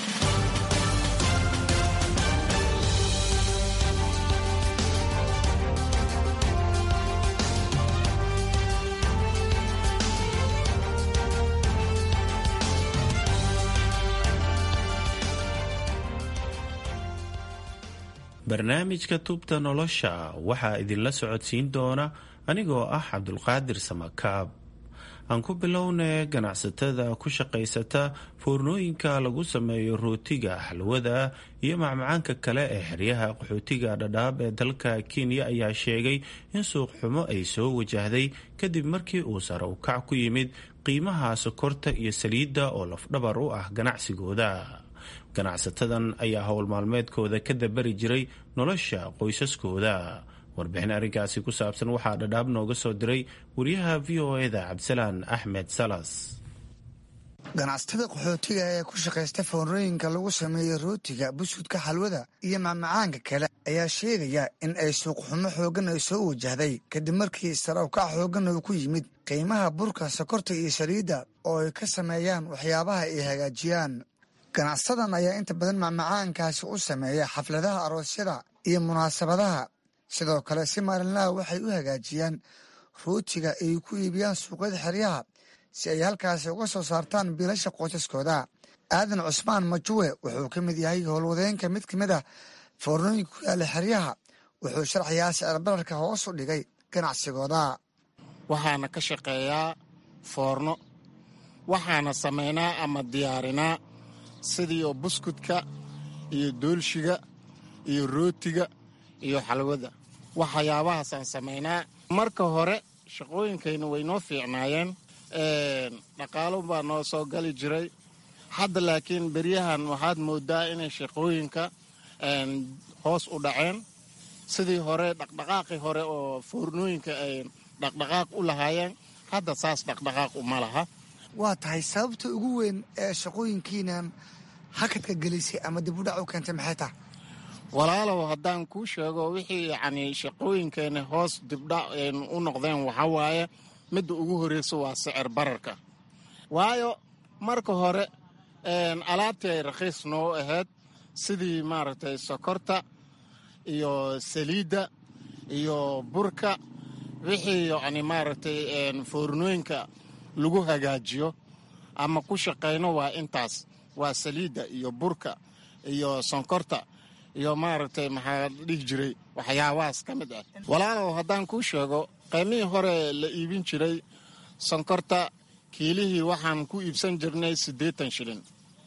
barnaamijka tubta nolosha waxaa idinla socodsiin doona anigoo ah cabdulqaadir samakaab aan ku bilownay ganacsatada ku shaqaysata foornooyinka lagu sameeyo rootiga xalwada iyo macmacaanka kale ee xeryaha qaxootiga dhadhaab ee dalka kenya ayaa sheegay in suuq xumo ay soo wajahday kadib markii uu sare u kac ku yimid qiimaha sokorta iyo saliidda oo lafdhabar u ah ganacsigooda ganacsatadan ayaa howl maalmeedkooda ka dabari jiray nolosha qoysaskooda warbixin arrinkaasi ku saabsan waxaa dhadhaab nooga soo diray wariyaha v o eda cabdisalaan axmed salas ganacsatada qaxootiga ee ku shaqaysta foornooyinka lagu sameeyo rootiga buskudka xalwada iyo macmacaanka kale ayaa sheegaya in ay suuqxumo xooggan ay soo wajahday kadib markii sarawkac xooggan uu ku yimid qiimaha burka sokorta iyo saliidda oo ay ka sameeyaan waxyaabaha ay hagaajiyaan ganacsadan ayaa inta badan macmacaankaasi u sameeya xafladaha aroosyada iyo munaasabadaha sidoo kale si maalinlaha waxay u hagaajiyaan rootiga ay ku iibiyaan suuqyada xeryaha si ay halkaasi uga soo saartaan biilasha qoysaskooda aadan cusmaan majuwe wuxuu ka mid yahay howlwadeenka mid ka mid ah foornooyinka ku yaalla xeryaha wuxuu sharxayaa sicir bararka hoos u dhigay ganacsigooda waxaana ka shaqeeyaa foorno waxaana samaynaa ama diyaarinaa sidii oo buskudka iyo doolshiga iyo rootiga iyo xalwada waxyaabahaasaan samaynaa marka hore shaqooyinkayna way noo fiicnaayeen dhaqaalo baa noo soo gali jiray hadda laakiin beryahan waxaad moodaa inay shaqooyinka hoos u dhaceen sidii hore dhaqdhaqaaqii hore oo foornooyinka ay dhaqdhaqaaq u lahaayeen hadda saas dhaqdhaqaaq uma laha waa tahay sababta ugu weyn ee shaqooyinkiinan hakadka gelisay ama dib u dhac u keentay maxay tahay walaalow haddaan kuu sheego wixii yacni shaqooyinkeena hoos dibdhac u noqdeen waxaa waaye midda ugu horreysa waa sicir bararka waayo marka hore alaabtii ay rakhiis noo ahayd sidii maaragtay sokorta iyo saliidda iyo burka wixii yacni maaragtay foornooyinka lagu hagaajiyo ama ku shaqayno waa intaas waa saliidda iyo burka iyo sonkorta iyo maaragtay maxaa dhihi jiray waxyaabahaas ka mid ah walaalow haddaan kuu sheego qiimihii hore la iibin jiray sonkorta kiilihii waxaan ku iibsan jirnay siddeetan shilin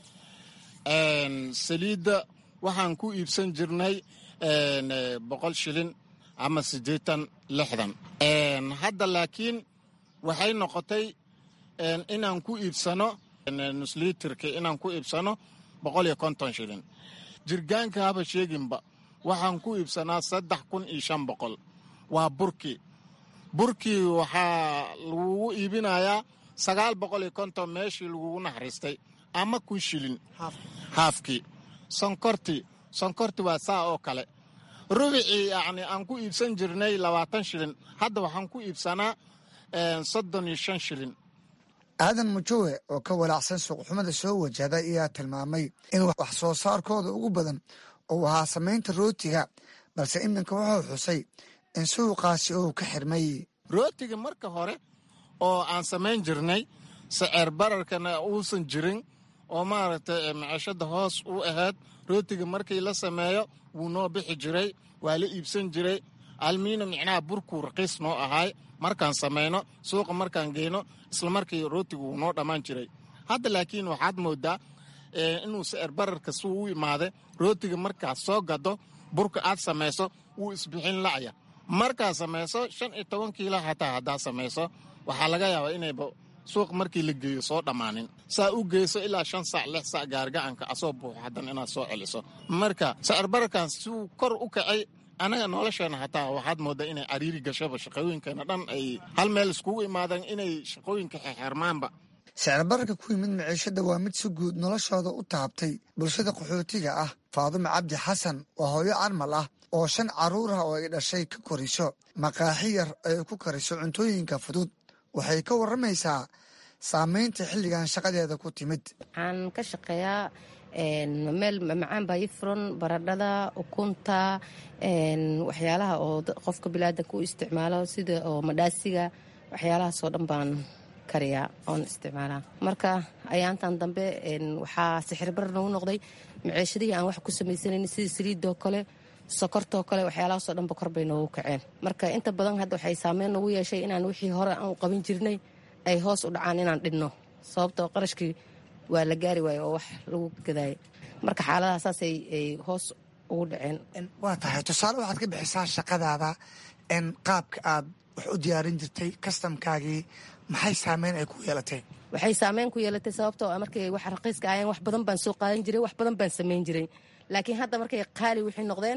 saliidda waxaan ku iibsan jirnay boqol shilin ama siddeetan lixdan hadda laakiin waxay noqotay inaan ku iibsano nusliitirka inaan ku iibsano boqol iyo konton shilin jirgaanka haba sheeginba waxaan ku iibsanaa saddex kun iyo shan boqol waa burkii burkii waxaa lagugu iibinayaa sagaal boqol iyo konton meeshii lagugu naxariistay ama kun shilin haafkii sonkortii sonkorti waa saa oo kale rubicii yacni aan ku iibsan jirnay labaatan shilin hadda waxaan ku iibsanaa soddon iyo shan shilin aadan mujowe oo ka walaacsan suuqxumada soo wajahda ayaa tilmaamay in wax soo saarkooda ugu badan uu ahaa samaynta rootiga balse iminka wuxuu xusay in suuqaasi uu ka xirmay rootiga marka hore oo aan samayn jirnay saceer bararkana uusan jirin oo maaragtay macishada hoos u ahayd rootiga markii la sameeyo wuu noo bixi jiray waa la iibsan jiray almiina micnaha burkuu raqiis noo ahaay markaan samayno suuqa markaan geyno isla markii rootigu wuu noo dhammaan jiray hadda laakiin waxaad moodaa inuu sicir bararka si u imaaday rootiga markaad soo gado burka aad samayso wuu isbixin la'ya markaad samayso shan iyo toban kiila hataa haddaad samayso waxaa laga yaabaa inayba suuq markii la geeyo soo dhammaanin saa u geyso ilaa shan sac lix sac gaargacanka asoo buuxo haddana inaad soo celiso marka sicir bararkan siuu kor u kacay anaga nolosheena hataa waxaad moodaa inay cariiri gashaba shaqooyinkeena dhan ay hal meel iskugu imaadaan inay shaqooyinka xerxermaanba sicir bararka ku yimid maciishada waa mid si guud noloshooda u taabtay bulshada qaxootiga ah faadumo cabdi xasan waa hooyo carmal ah oo shan carruur ah oo ay dhashay ka koriso maqaaxi yar ay ku kariso cuntooyinka fudud waxay ka warramaysaa saamaynta xilligan shaqadeeda ku timid waxaan ka shaqeeyaa meel macaan baa ii furan baradhada ukunta waxyaalaha oo qofka bilaadanka u isticmaalo sida oo madhaasiga waxyaalahaasoo dhan baan kariyaa oon isticmaalaa marka ayaantan dambe waxaa sixir barar nagu noqday maceeshadihii aan wax ku samaysanayn sida saliidoo kale sokortoo kale waxyaalahaasoo dhanba kor bay noogu kaceen marka inta badan hadda waxay saameyn nagu yeeshay inaan wixii hore aan qaban jirnay ay hoos u dhacaan inaan dhinno sababtoo qarashkii waa la gaari waaye oo wax lagu gadaaya marka xaaladaha saas ay hoos ugu dhaceen waa tahay tusaale waxaad ka bixisaa shaqadaada n qaabka aad wax u diyaarin jirtay kastamkaagii maxay saameyn ay ku yeelatay waxay saameyn ku yeelatay sababtoo markay wax raqiiska ahayeen wax badan baan soo qaadan jiray wax badan baan samayn jiray laakiin hadda markay qaali waxay noqdeen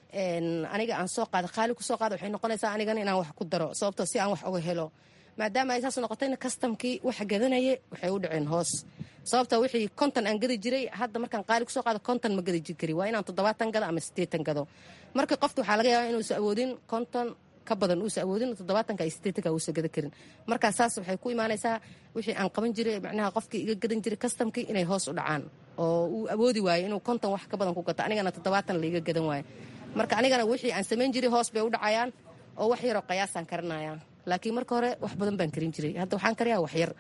aniga aan soo qaada qaali kusoo qaada waxay noqonaysaa anigana inaan wax ku daro sababtoo si aan wax uga helo maadaama ay saas noqotayna kastamkii waxa gadanaya waxay u dhaceen hoos sababta wixii konton aan gadi jiray hadda markaan qaali kusoo qaado konton ma gadi kari waa inaan toddobaatan gado ama siddeetan gado marka qofka waxaa laga yaabaa inuusa awoodin konton ka badan uusa awoodin toddobaatanka iyo siddeetanka uusa gada karin markaa saas waxay ku imaanaysaa wixii aan qaban jiray macnaha qofkii iga gadan jiray kastamkii inay hoos u dhacaan oo uu awoodi waayo inuu konton wax ka badan ku gato anigana toddobaatan laiga gadan waayo marka anigana wixii aan samayn jiray hoos bay u dhacayaan oo wax yaroo qayaasaan karinaya laakiin marka hore wax badan baan karin jiray hadda waxaan kariyaa wax yar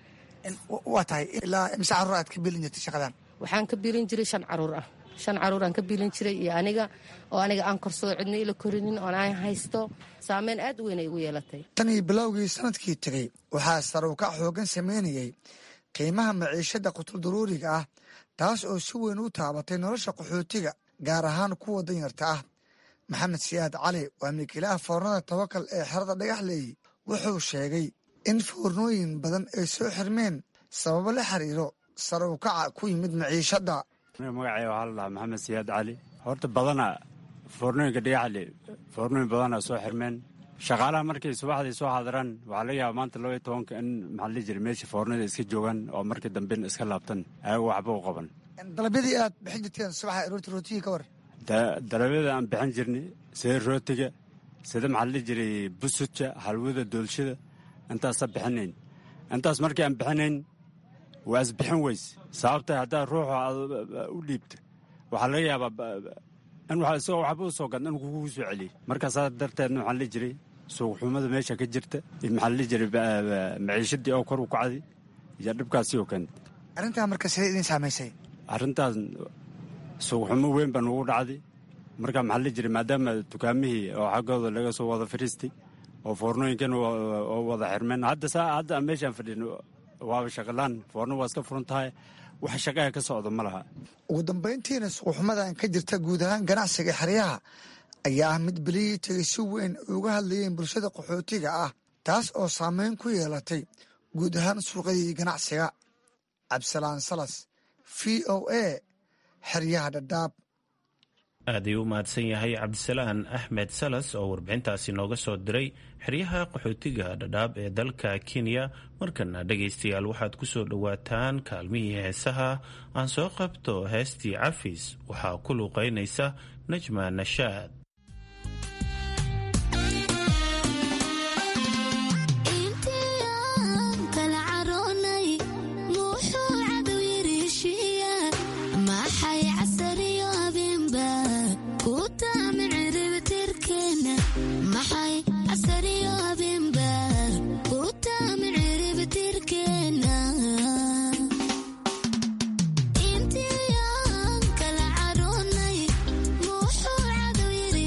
waa tahay ilaa imse carruur aad ka biilin jirtay shaqadan waxaan ka biilin jiray shan caruur ah shan caruuraan ka biilin jiray iyo aniga oo aniga aan korsado cidna ila korinin oon aan haysto saameyn aad u weyn ay igu yeelatay tan iyo bilowgii sanadkii tegey waxaa saruukac xoogan samaynayay qiimaha maciishada qutuldaruuriga ah taas oo si weyn u taabatay nolosha qaxootiga gaar ahaan kuwa danyarta ah maxamed siyaad cali waa milkiilaha foornada tawakal ee xerada dhagaxleey wuxuu sheegay in foornooyin badan ay soo xirmeen sababo la xiriiro sare u kaca ku yimid maciishadda magacay waxaa la dhahaa maxamed siyaad cali horta badana foornooyinka dhagaxle foornooyin badana soo xirmeen shaqaalaha markay subaxdii soo xaadiraan waxaa laga yaaba maanta laba iyo tobanka in maxaa la jira meesha foornada iska joogaan oo markii damben iska laabtan ayago waxba u qaban dalabyadii aad bixin jirteen subaxa rooti rootigii ka war dalabyada aan bixin jirnay sida rootiga sida maxaa la jiray busudka halwada doolshada intaasa bixinayn intaas markii aan bixinayn waa isbixin weys sababta haddaa ruuxu aad u dhiibta waxaa laga yaabaa in isagoo waxba u soo gadna in kugu soo celiyey markaasaa darteedna waxaa la jiray suuqxumada meesha ka jirta maxaa la jiray maciishadii oo kor u kacday iyo dhibkaasi oo keentay arrintaa marka sidee idin saamaysay arrintaas suuqxumo weyn baa nugu dhacday marka maxaa la jiray maadaama dukaamihii oo xaggooda laga soo wada fariistay oo foornooyinkan oo wada xirmeen hadda saa hadda meeshaan fadhin waaba shaqalaan foorno waa iska furan tahay wax shaqaha ka socda ma laha ugu dambayntiina suuqxumadan ka jirta guud ahaan ganacsiga xeryaha ayaa ah mid beliyii tegay si weyn uga hadlayeen bulshada qaxootiga ah taas oo saameyn ku yeelatay guud ahaan suuqyadii ganacsiga cabdisalaan salas v o a xeryaha dhadhaab aad ayuu u mahadsan yahay cabdisalaan axmed salas oo warbixintaasi nooga soo diray xeryaha qaxootiga dhadhaab ee dalka kenya markana dhegaystayaal waxaad ku soo dhowaataan kaalmihii heesaha aan soo qabto heestii cafis waxaa ku luuqaynaysa najma nashaad intiyan kala caroonay muxuu cadow yiri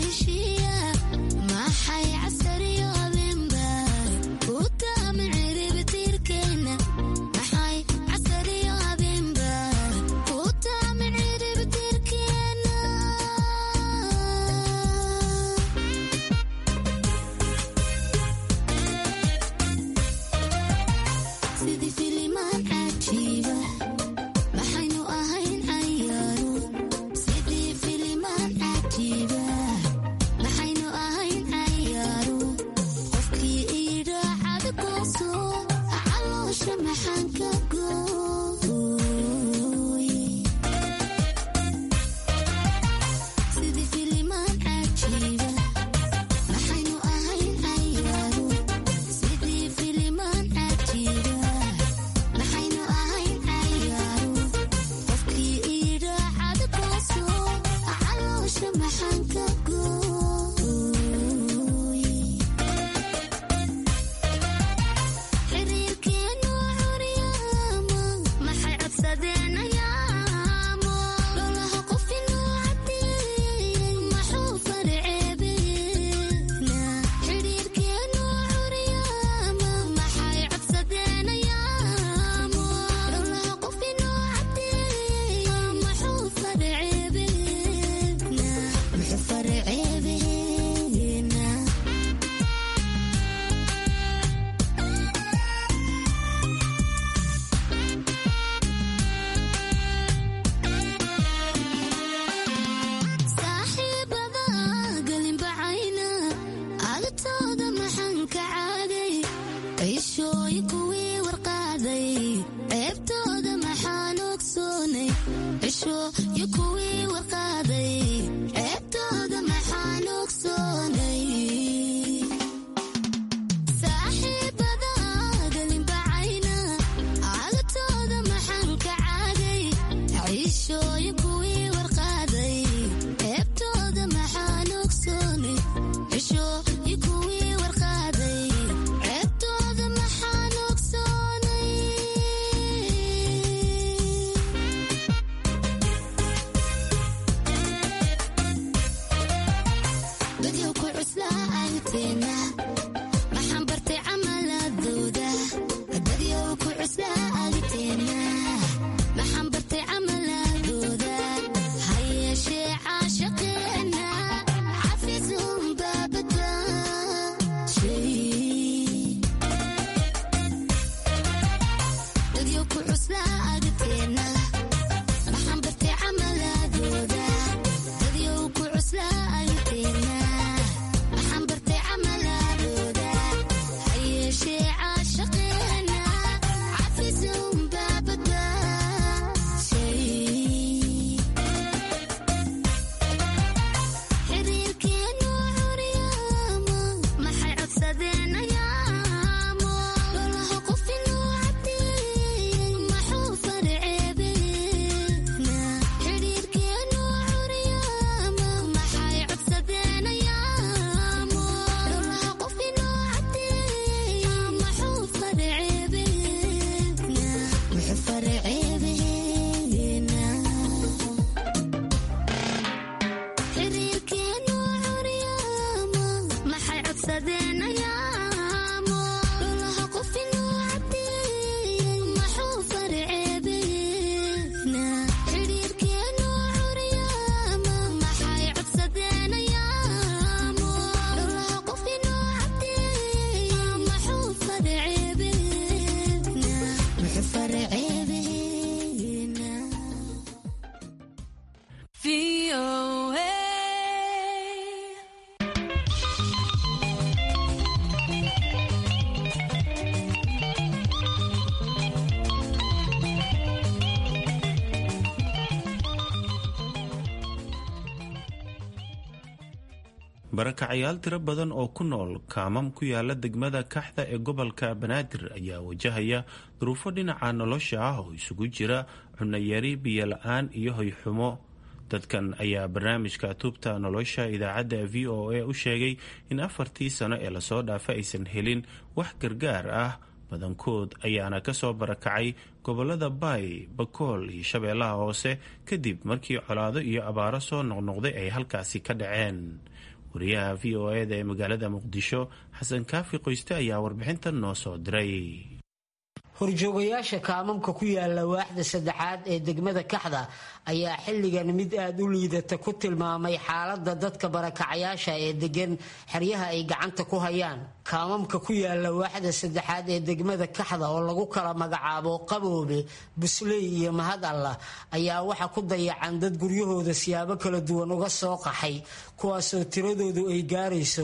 barakacayaal tiro badan oo ku nool kaamam ku yaala degmada kaxda ee gobolka banaadir ayaa wajahaya duruufo dhinaca nolosha ah oo isugu jira cunayari biyola-aan iyo hoyxumo dadkan ayaa barnaamijka tuubta nolosha idaacadda v o a u sheegay in afartii sano ee lasoo dhaafa aysan helin wax gargaar ah badankood ayaana kasoo barakacay gobolada baay bakool iyo shabeellaha hoose kadib markii colaado iyo abaaro soo noqnoqday ay halkaasi ka dhaceen wariyaha v o eda ee magaalada muqdisho xasan kaafi qoyste ayaa warbixintan noo soo diray horjoogayaasha kaamamka ku yaala waaxda saddexaad ee degmada kaxda ayaa xilligan mid aada u liidata ku tilmaamay xaalada dadka barakacayaasha ee degan xeryaha ay gacanta ku hayaan kaamamka ku yaala waaxda saddexaad ee degmada kaxda oo lagu kala magacaabo qaboobe busley iyo mahad allah ayaa waxa ku dayacan dad guryahooda siyaabo kala duwan uga soo qaxay kuwaasoo tiradoodu ay gaarayso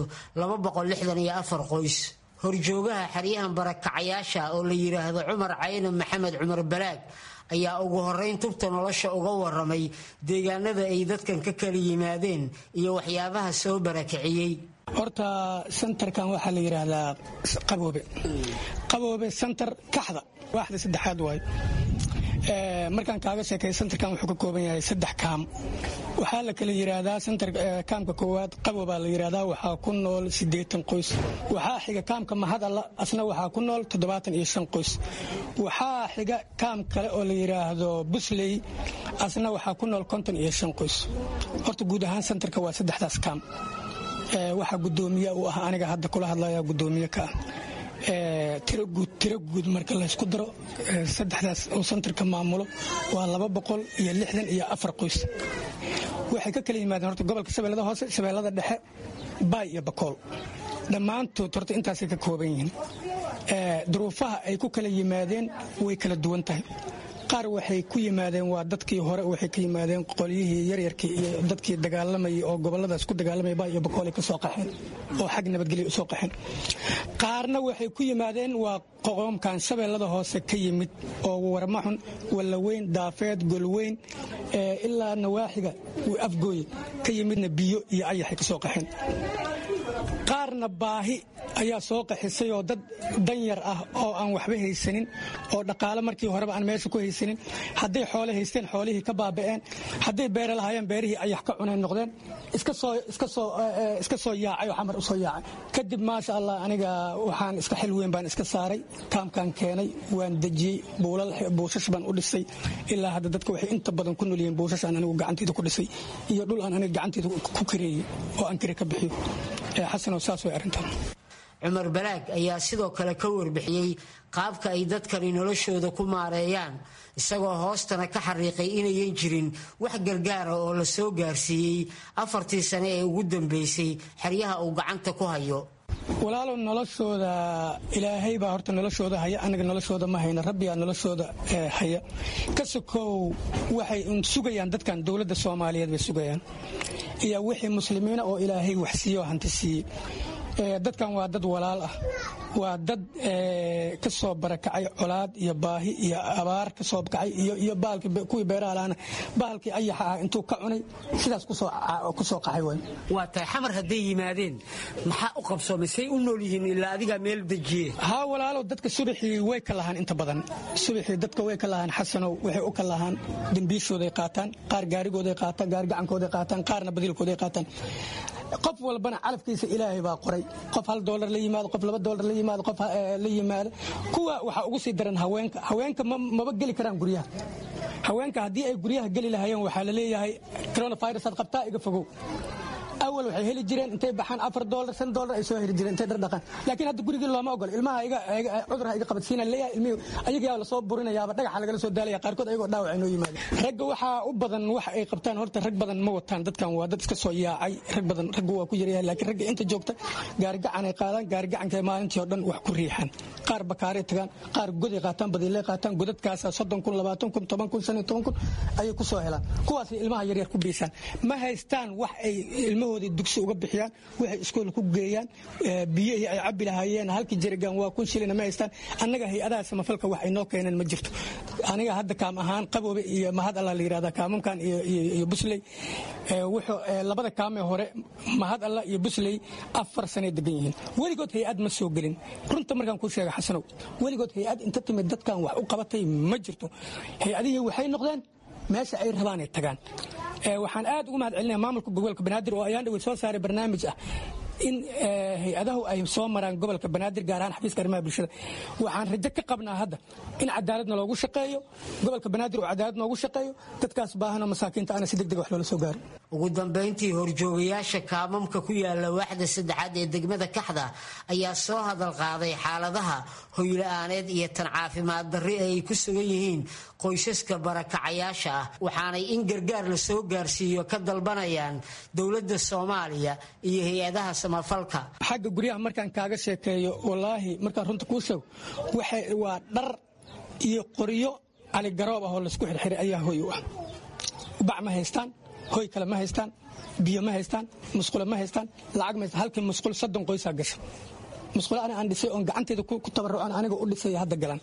qoys horjoogaha xeryahan barakacayaasha oo la yidhaahdo cumar cayno maxamed cumar balaag ayaa ugu horeyn tubta nolosha uga waramay deegaanada ay dadkan ka kala yimaadeen iyo waxyaabaha soo barakiciyey horta sentarkan waxaa la yidhaahdaa qaboobe qaboobe sentar kaxda waaxda saddexaad waay markaan kaaga sheekay sentarkan wuxuu ka kooban yahay saddex kaam waxaa la kala yidhaahdaa sentar kaamka koowaad qaboobaa la yidhaahdaa waxaa ku nool siddeetan qoys waxaa xiga kaamka mahadalla asna waxaa ku nool toddobaatan iyo shan qoys waxaa xiga kaam kale oo la yidhaahdo busley asna waxaa ku nool konton iyo shan qoys horta guud ahaan sentarka waa saddexdaas kaam waxaa gudoomiya uu ah aniga hadda kula hadlaya gudoomiye ka ah tiro guud marka laysku daro saddexdaas uu sentarka maamulo waa laba boqol iyo lixdan iyo afar qoys waxay ka kala yimaadeen horta gobolka shabeellada hoose shabeellada dhexe baay iyo bakool dhammaantood horta intaasay ka kooban yihiin duruufaha ay ku kala yimaadeen way kala duwan tahay qaar waxay ku yimaadeen waa dadkii hore waxay ka yimaadeen qolyihii yaryarkii iyo dadkii dagaalamayay oo goboladaas ku dagaalamaya ba iyo bakoolay ka soo qaxeen oo xag nabadgelya usoo qaxeen qaarna waxay ku yimaadeen waa qoqoomkan shabeellada hoose ka yimid oo warmaxun wallaweyn daafeed golweyn ilaa nawaaxiga afgooye ka yimidna biyo iyo ayaxay ka soo qaxeen qaarna baahi ayaa soo qaxisay oo dad danyar ah oo aan waxba haysanin oo dhaqaale markii horeba aan meesha ku haysanin hadday xoole haysteen xoolihii ka baaba'een hadday beere lahaayeen beerihii ayax ka cuneen noqdeen iska soo yaacay oo xamar u soo yaacay kadib maasha allah aniga waxaan iska xil weyn baan iska saaray kaamkaan keenay waan dejiyey buushash baan u dhisay ilaa hadda dadka waxay inta badan ku nolyihiin buushash aan anigu gacantayda ku dhisay iyo dhul aan aniga gacantayda ku kareeyey oo aan kare ka bixiyo xasanow saas way arrintan cumar balaag ayaa sidoo kale ka warbixiyey qaabka ay dadkani noloshooda ku maareeyaan isagoo hoostana ka xariiqay inayan jirin wax gargaara oo la soo gaarsiiyey afartii sane ee ugu dambeysay xeryaha uu gacanta ku hayo walaalow noloshooda ilaahay baa horta noloshooda haya anaga noloshooda ma hayna rabbigaa noloshooda haya ka sokow waxay sugayaan dadkan dowladda soomaaliyeed bay sugayaan iyo wixii muslimiina oo ilaahay wax siiye oo hanti siiyey dadkan waa dad walaal ah waa dad ka soo barakacay colaad iyo baahi iyo abaar ka soo kacay iyo kuwii beeraha laana bahalkii ayaxa ah intuu ka cunay sidaas ku soo qaxay way waa tahay xamar hadday yimaadeen maxaa u qabsoomay say u nool yihiin ilaa adigaa meel dejiye haa walaalow dadka subaxii way ka lahaan inta badan subaxii dadka way ka lahaan xasanow waxay u ka lahaan dembiishooday qaataan qaar gaarigooday qaataan gaari gacankooday qaataan qaarna badiilkooday qaataan qof walbana calafkiisa ilaahay baa qoray qof hal doolar la yimaado qof laba doolar la yimaado qof la yimaado kuwa waxaa ugu sii daran haweenka haweenka maba geli karaan guryaha haweenka haddii ay guryaha geli lahaayeen waxaa la leeyahay coronavirusaad qabtaa iga fogow awal waxay heli jireen intay baxaan afar doolar shan doolar ay soo heli jireen intay dhardhaqaan laakiin hadda gurigii looma ogolo ilmaha cudurha iga qabadsiina leeyahay ilmihii ayagaa lasoo burinayaaba dhagaxa lagala soo daalaya qaarkood ayagoo dhaawac inoo yimaada ragga waxaa u badan wax ay qabtaan horta rag badan ma wataan dadkan waa dad iska soo yaacay rag badan raggu waa ku yaryahay laakiin ragga inta joogta gaarigacan ay qaadaan gaarigacanka maalintii oo dhan wax ku riixaan qaar bakaaray tagaan qaar goday qaataan badiilay qaataan godadkaasa soddon kun labaatan kun toban kun shan iyo toban kun ayay ku soo helaan kuwaasay ilmaha yaryar ku biisaan ma haystaan wax ay ilmahooda dugsi uga bixiyaan waxay iskool ku geeyaan biyihii ay cabbi lahaayeen halkii jerigan waa kun shilina ma haystaan annaga hay-adaha samafalka wax ay noo keeneen ma jirto aniga hadda kaam ahaan qaboobe iyo mahad alla la yidhahda kaamamkan iyo busley labada kaamee hore mahad alla iyo busley afar sanay degan yihiin weligood hay-ad ma soo gelin runta markaan kuu sheega xasanow weligood hay-ad inta timid dadkan wax u qabatay ma jirto hay-adihii waxay noqdeen meesha ay rabaanay tagaan waxaan aad ugu mahad celinaya maamulka gobolka banaadir oo ayaan dhawey soo saaray barnaamij ah in hay-adahu ay soo maraan gobolka banaadir gaar ahaan xafiiska arrimaha bulshada waxaan rajo ka qabnaa hadda in cadaaladna loogu shaqeeyo gobolka banaadir oo cadaalad noogu shaqeeyo dadkaas baahanoo masaakiinta ana si deg deg wax loola soo gaaro ugu dambayntii horjoogayaasha kaamamka ku yaala waaxda saddexaad ee degmada kaxda ayaa soo hadal qaaday xaaladaha hoyla-aaneed iyo tan caafimaad darri ay ku sugan yihiin qoysaska barakacayaasha ah waxaanay in gargaar la soo gaarsiiyo ka dalbanayaan dowladda soomaaliya iyo hay-adaha samafalka xagga guryaha markaan kaaga sheekeeyo wallaahi markaan runta kuu sheego waa dhar iyo qoryo caligaroob ah oo laysku xirxiray ayaa hoy u ah bac ma haystaan hoy kale ma haystaan biyo ma haystaan musqule ma haystaan lacag ma haystaan halkii musqul soddon qoysaa gasha musqule ani aan dhisay oon gacanteeda ku tabarrucan aniga u dhisay hadda galan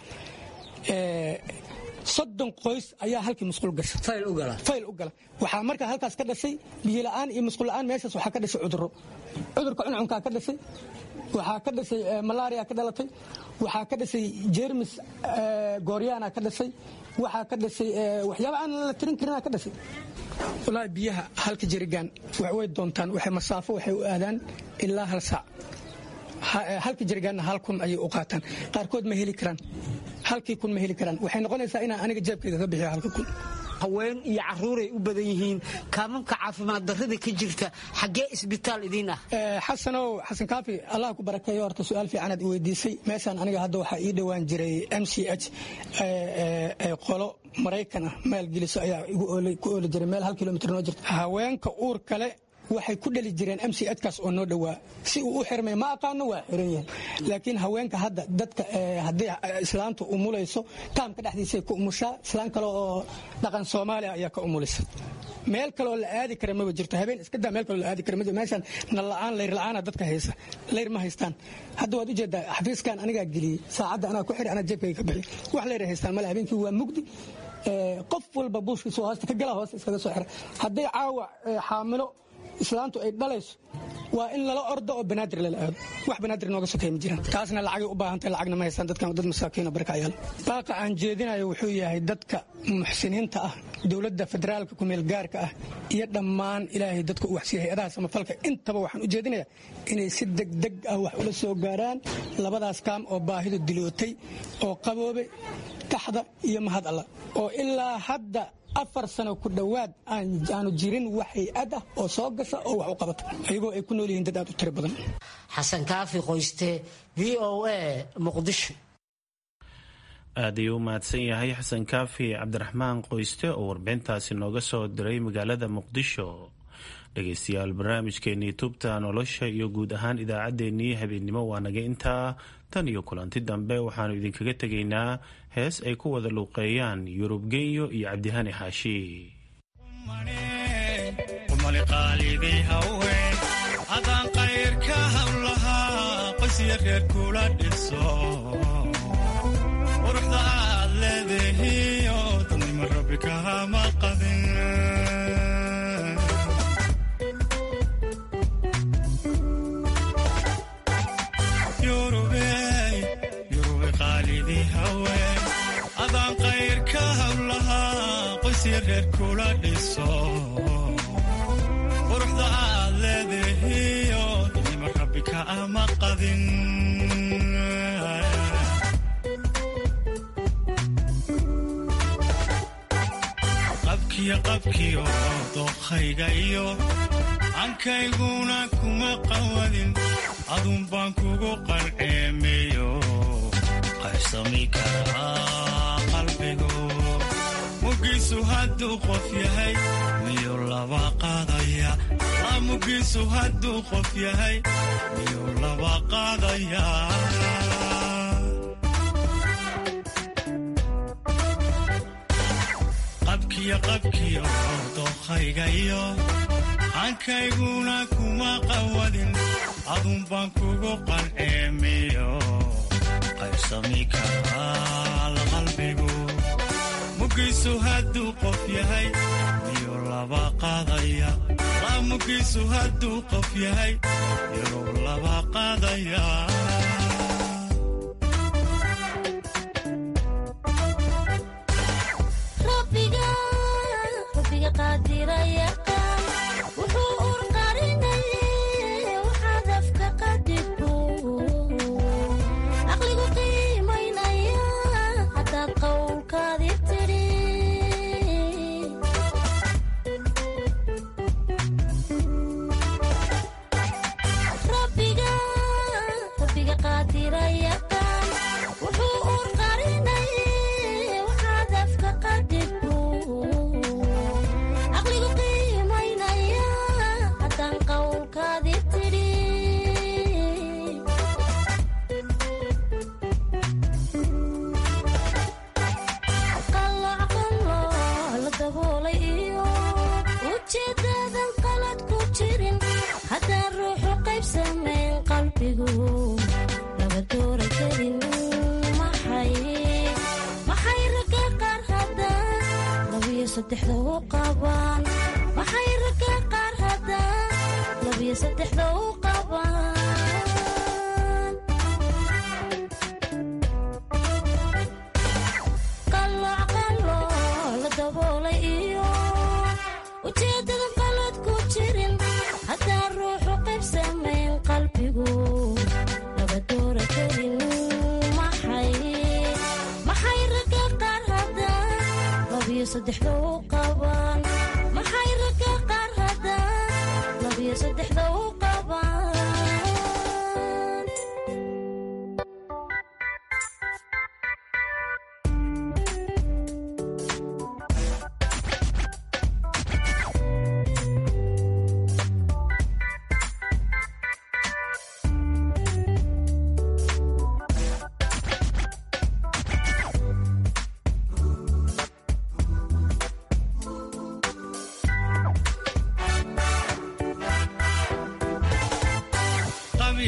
soddon qoys ayaa halkii musqul gasha fayl u gala waxaa markaa halkaas ka dhashay biyola'aan iyo musqulla'aan meeshaas waxaa ka dhashay cudurro cudurka cuncunkaa ka dhashay waxaa ka dhashay malaria ka dhalatay waxaa ka dhashay jermis gooryaana ka dhashay waxaa ka dhashay waxyaaba aan la tirin karina ka dhashay wallaahi biyaha halka jerigaan way doontaan waxay masaafo waxay u aadaan ilaa hal saac halka jerigaanna hal kun ayay u qaataan qaarkood ma heli karaan halkii kun ma heli karaan waxay noqonaysaa inaan aniga jeebkayga ka bixiyo halka kun haween iyo caruuray u badan yihiin kaamamka caafimaad darrada ka jirta xaggee isbitaal idiin ah xasanow xasan kaafi allah ku barakeeyo horta su-aal fiicanaad i weydiisay meeshaan aniga hadda waxaa ii dhowaan jiray m c h qolo maraykan ah maalgeliso ayaa ku ooli jiray meel hal kilomitr noo jirta haweenka uur kale waxay ku dhali jireen mc edkaas oo noo dhowaa si uu u xirmay ma aqaano waa xiran yahay laakiin haweenka hadda dadka haddii islaamtu umulayso kaamka dhexdiisay ku umushaa islaan kale oo dhaqan soomaaliya ayaa ka umulisa meel kaleoo la aadi kara maba jirto habeen iska daa meel kaloo la aadi kara ma jirto meeshaan nalla'aan layr la'aana dadka haysa layr ma haystaan hadda waad ujeedaa xafiiskan anigaa geliyey saacadda anaa ku xidhi anaa jeebkayga ka bixi wax layr haystaan male habeenkii waa mugdi qof walba buushkiisu hoosta ka gala hoosta iskaga soo xira hadday caawa xaamilo islaantu ay dhalayso waa in lala ordo oo banaadir lala aado wax banaadir nooga sokay ma jiraan taasna lacagay u baahantay lacagna ma haystaan dadkan dad masaakiino barkacayaal baaqa aan jeedinayo wuxuu yahay dadka muxsiniinta ah dowladda federaalka kumeel gaarka ah iyo dhammaan ilaahay dadka u waxsiiya hay-adaha samafalka intaba waxaan u jeedinayaa inay si degdeg ah wax ula soo gaaraan labadaas kaam oo baahidu dilootay oo qaboobe kaxda iyo mahad alla oo ilaa hadda afar sano ku dhowaad aanu jirin wax hay-ad ah oo soo gasha oo wax u qabata ayagoo ay ku nool yihiin dad aad u tiro badan xasan kaafi qoyste v o a muqdisho aad ayuu u mahadsan yahay xasan kaafi cabdiraxmaan qoyste oo warbixintaasi nooga soo diray magaalada muqdisho dhegeystayaal barnaamijkeenii tubta nolosha iyo guud ahaan idaacaddeenii habeennimo waa naga intaa tan iyo kulanti dambe waxaanu idinkaga tegaynaa hees ay ku wada luuqeeyaan yurub genyo iyo cabdihani xaashi adaan qayrka hawlahaa qoysya reer kula dhiso quruxda aad leedahiyo dadnimo rabbi kahama qadin adaan qayrka hawlahaa qoysya reer kula dhiso quruxda aad leedahiyo dadnimo rabbi ka ama qadin qabkiyo qabkiyo dookhayga iyo ankayguna kuma qawadin adun baan kugu qalceemeyo qaybsami karaa qalbigu mugiisu hadduu qof yahay miyuu laba qaadaya la mugiisu hadduu qof yahay miyuu laba qaadaya qabkiyo qabkiyo dookhayga iyo hankayguna kuma qawadin adun baan kugu qalceemiyo qaybsami karaa qalbigu mugiisu hadduu qof yahay miyuu laba qaadaya la mugiisu hadduu qof yahay miyuu laba qaadaya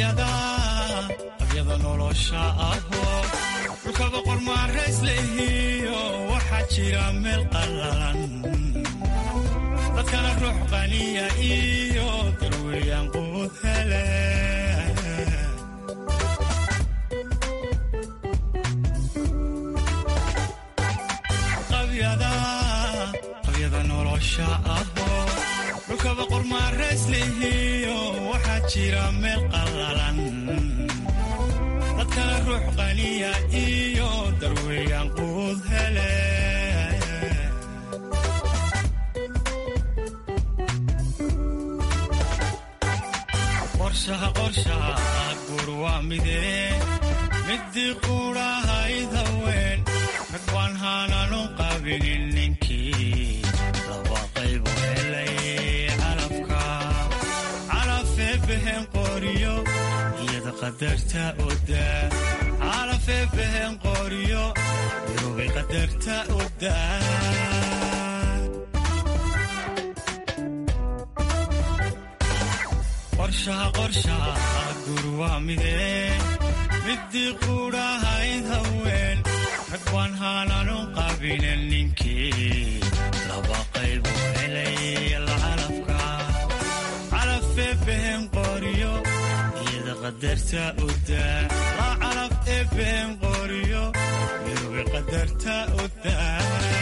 qabyada nolosha ahoo dhulkaba qormaarays leehiyo waxaa jira meel qallalan dadkana ruux qaniya iyo darweeyaan quud hele qabyada nolosha ahoo dhulkaba qormaarays leehiyo waxaa jira meel qallalan dadkana ruux qaniya iyo darweeyaan quud hele qorshaha qorshaha guur waa midee midii quudhahayd haween rag baan haananu qabinin ninkii laba qaybu helay calafka calafee behen qoriyo iyada qadarta odaa calafee behen qoriyo irubay qadarta odaa qorshaha qorshaha guur waa midee midii quudhahayd haween rag baan haananu qabinen ninkii laba qaybu helay calafka calafee behen qoriyo iyada qadarta odaa laa calaf ee behen qoriyo irubay qadarta odaa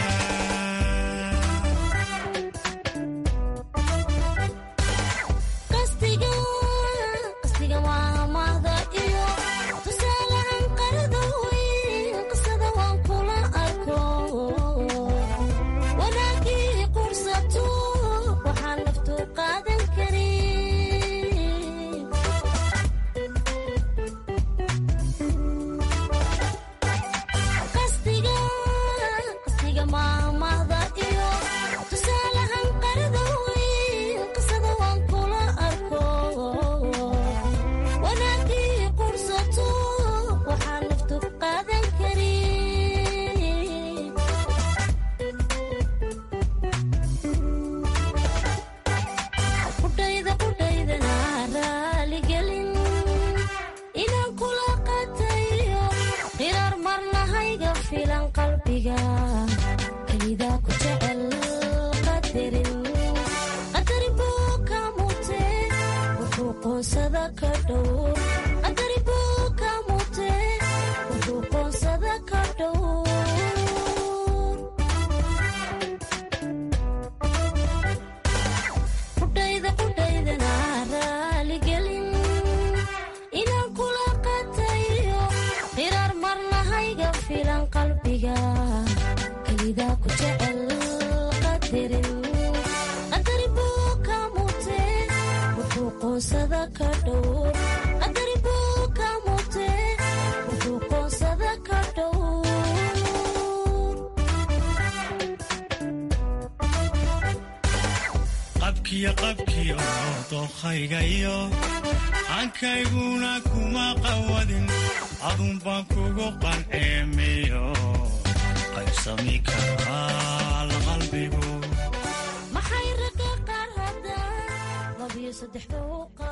qabkiyo qabkiyo dookhaygayo hankayguna kuma qawadin adun baan kugu qanceemiyo qaybsami karaa la qalbigu maxay ragga qaar hadda labiyo saddexda u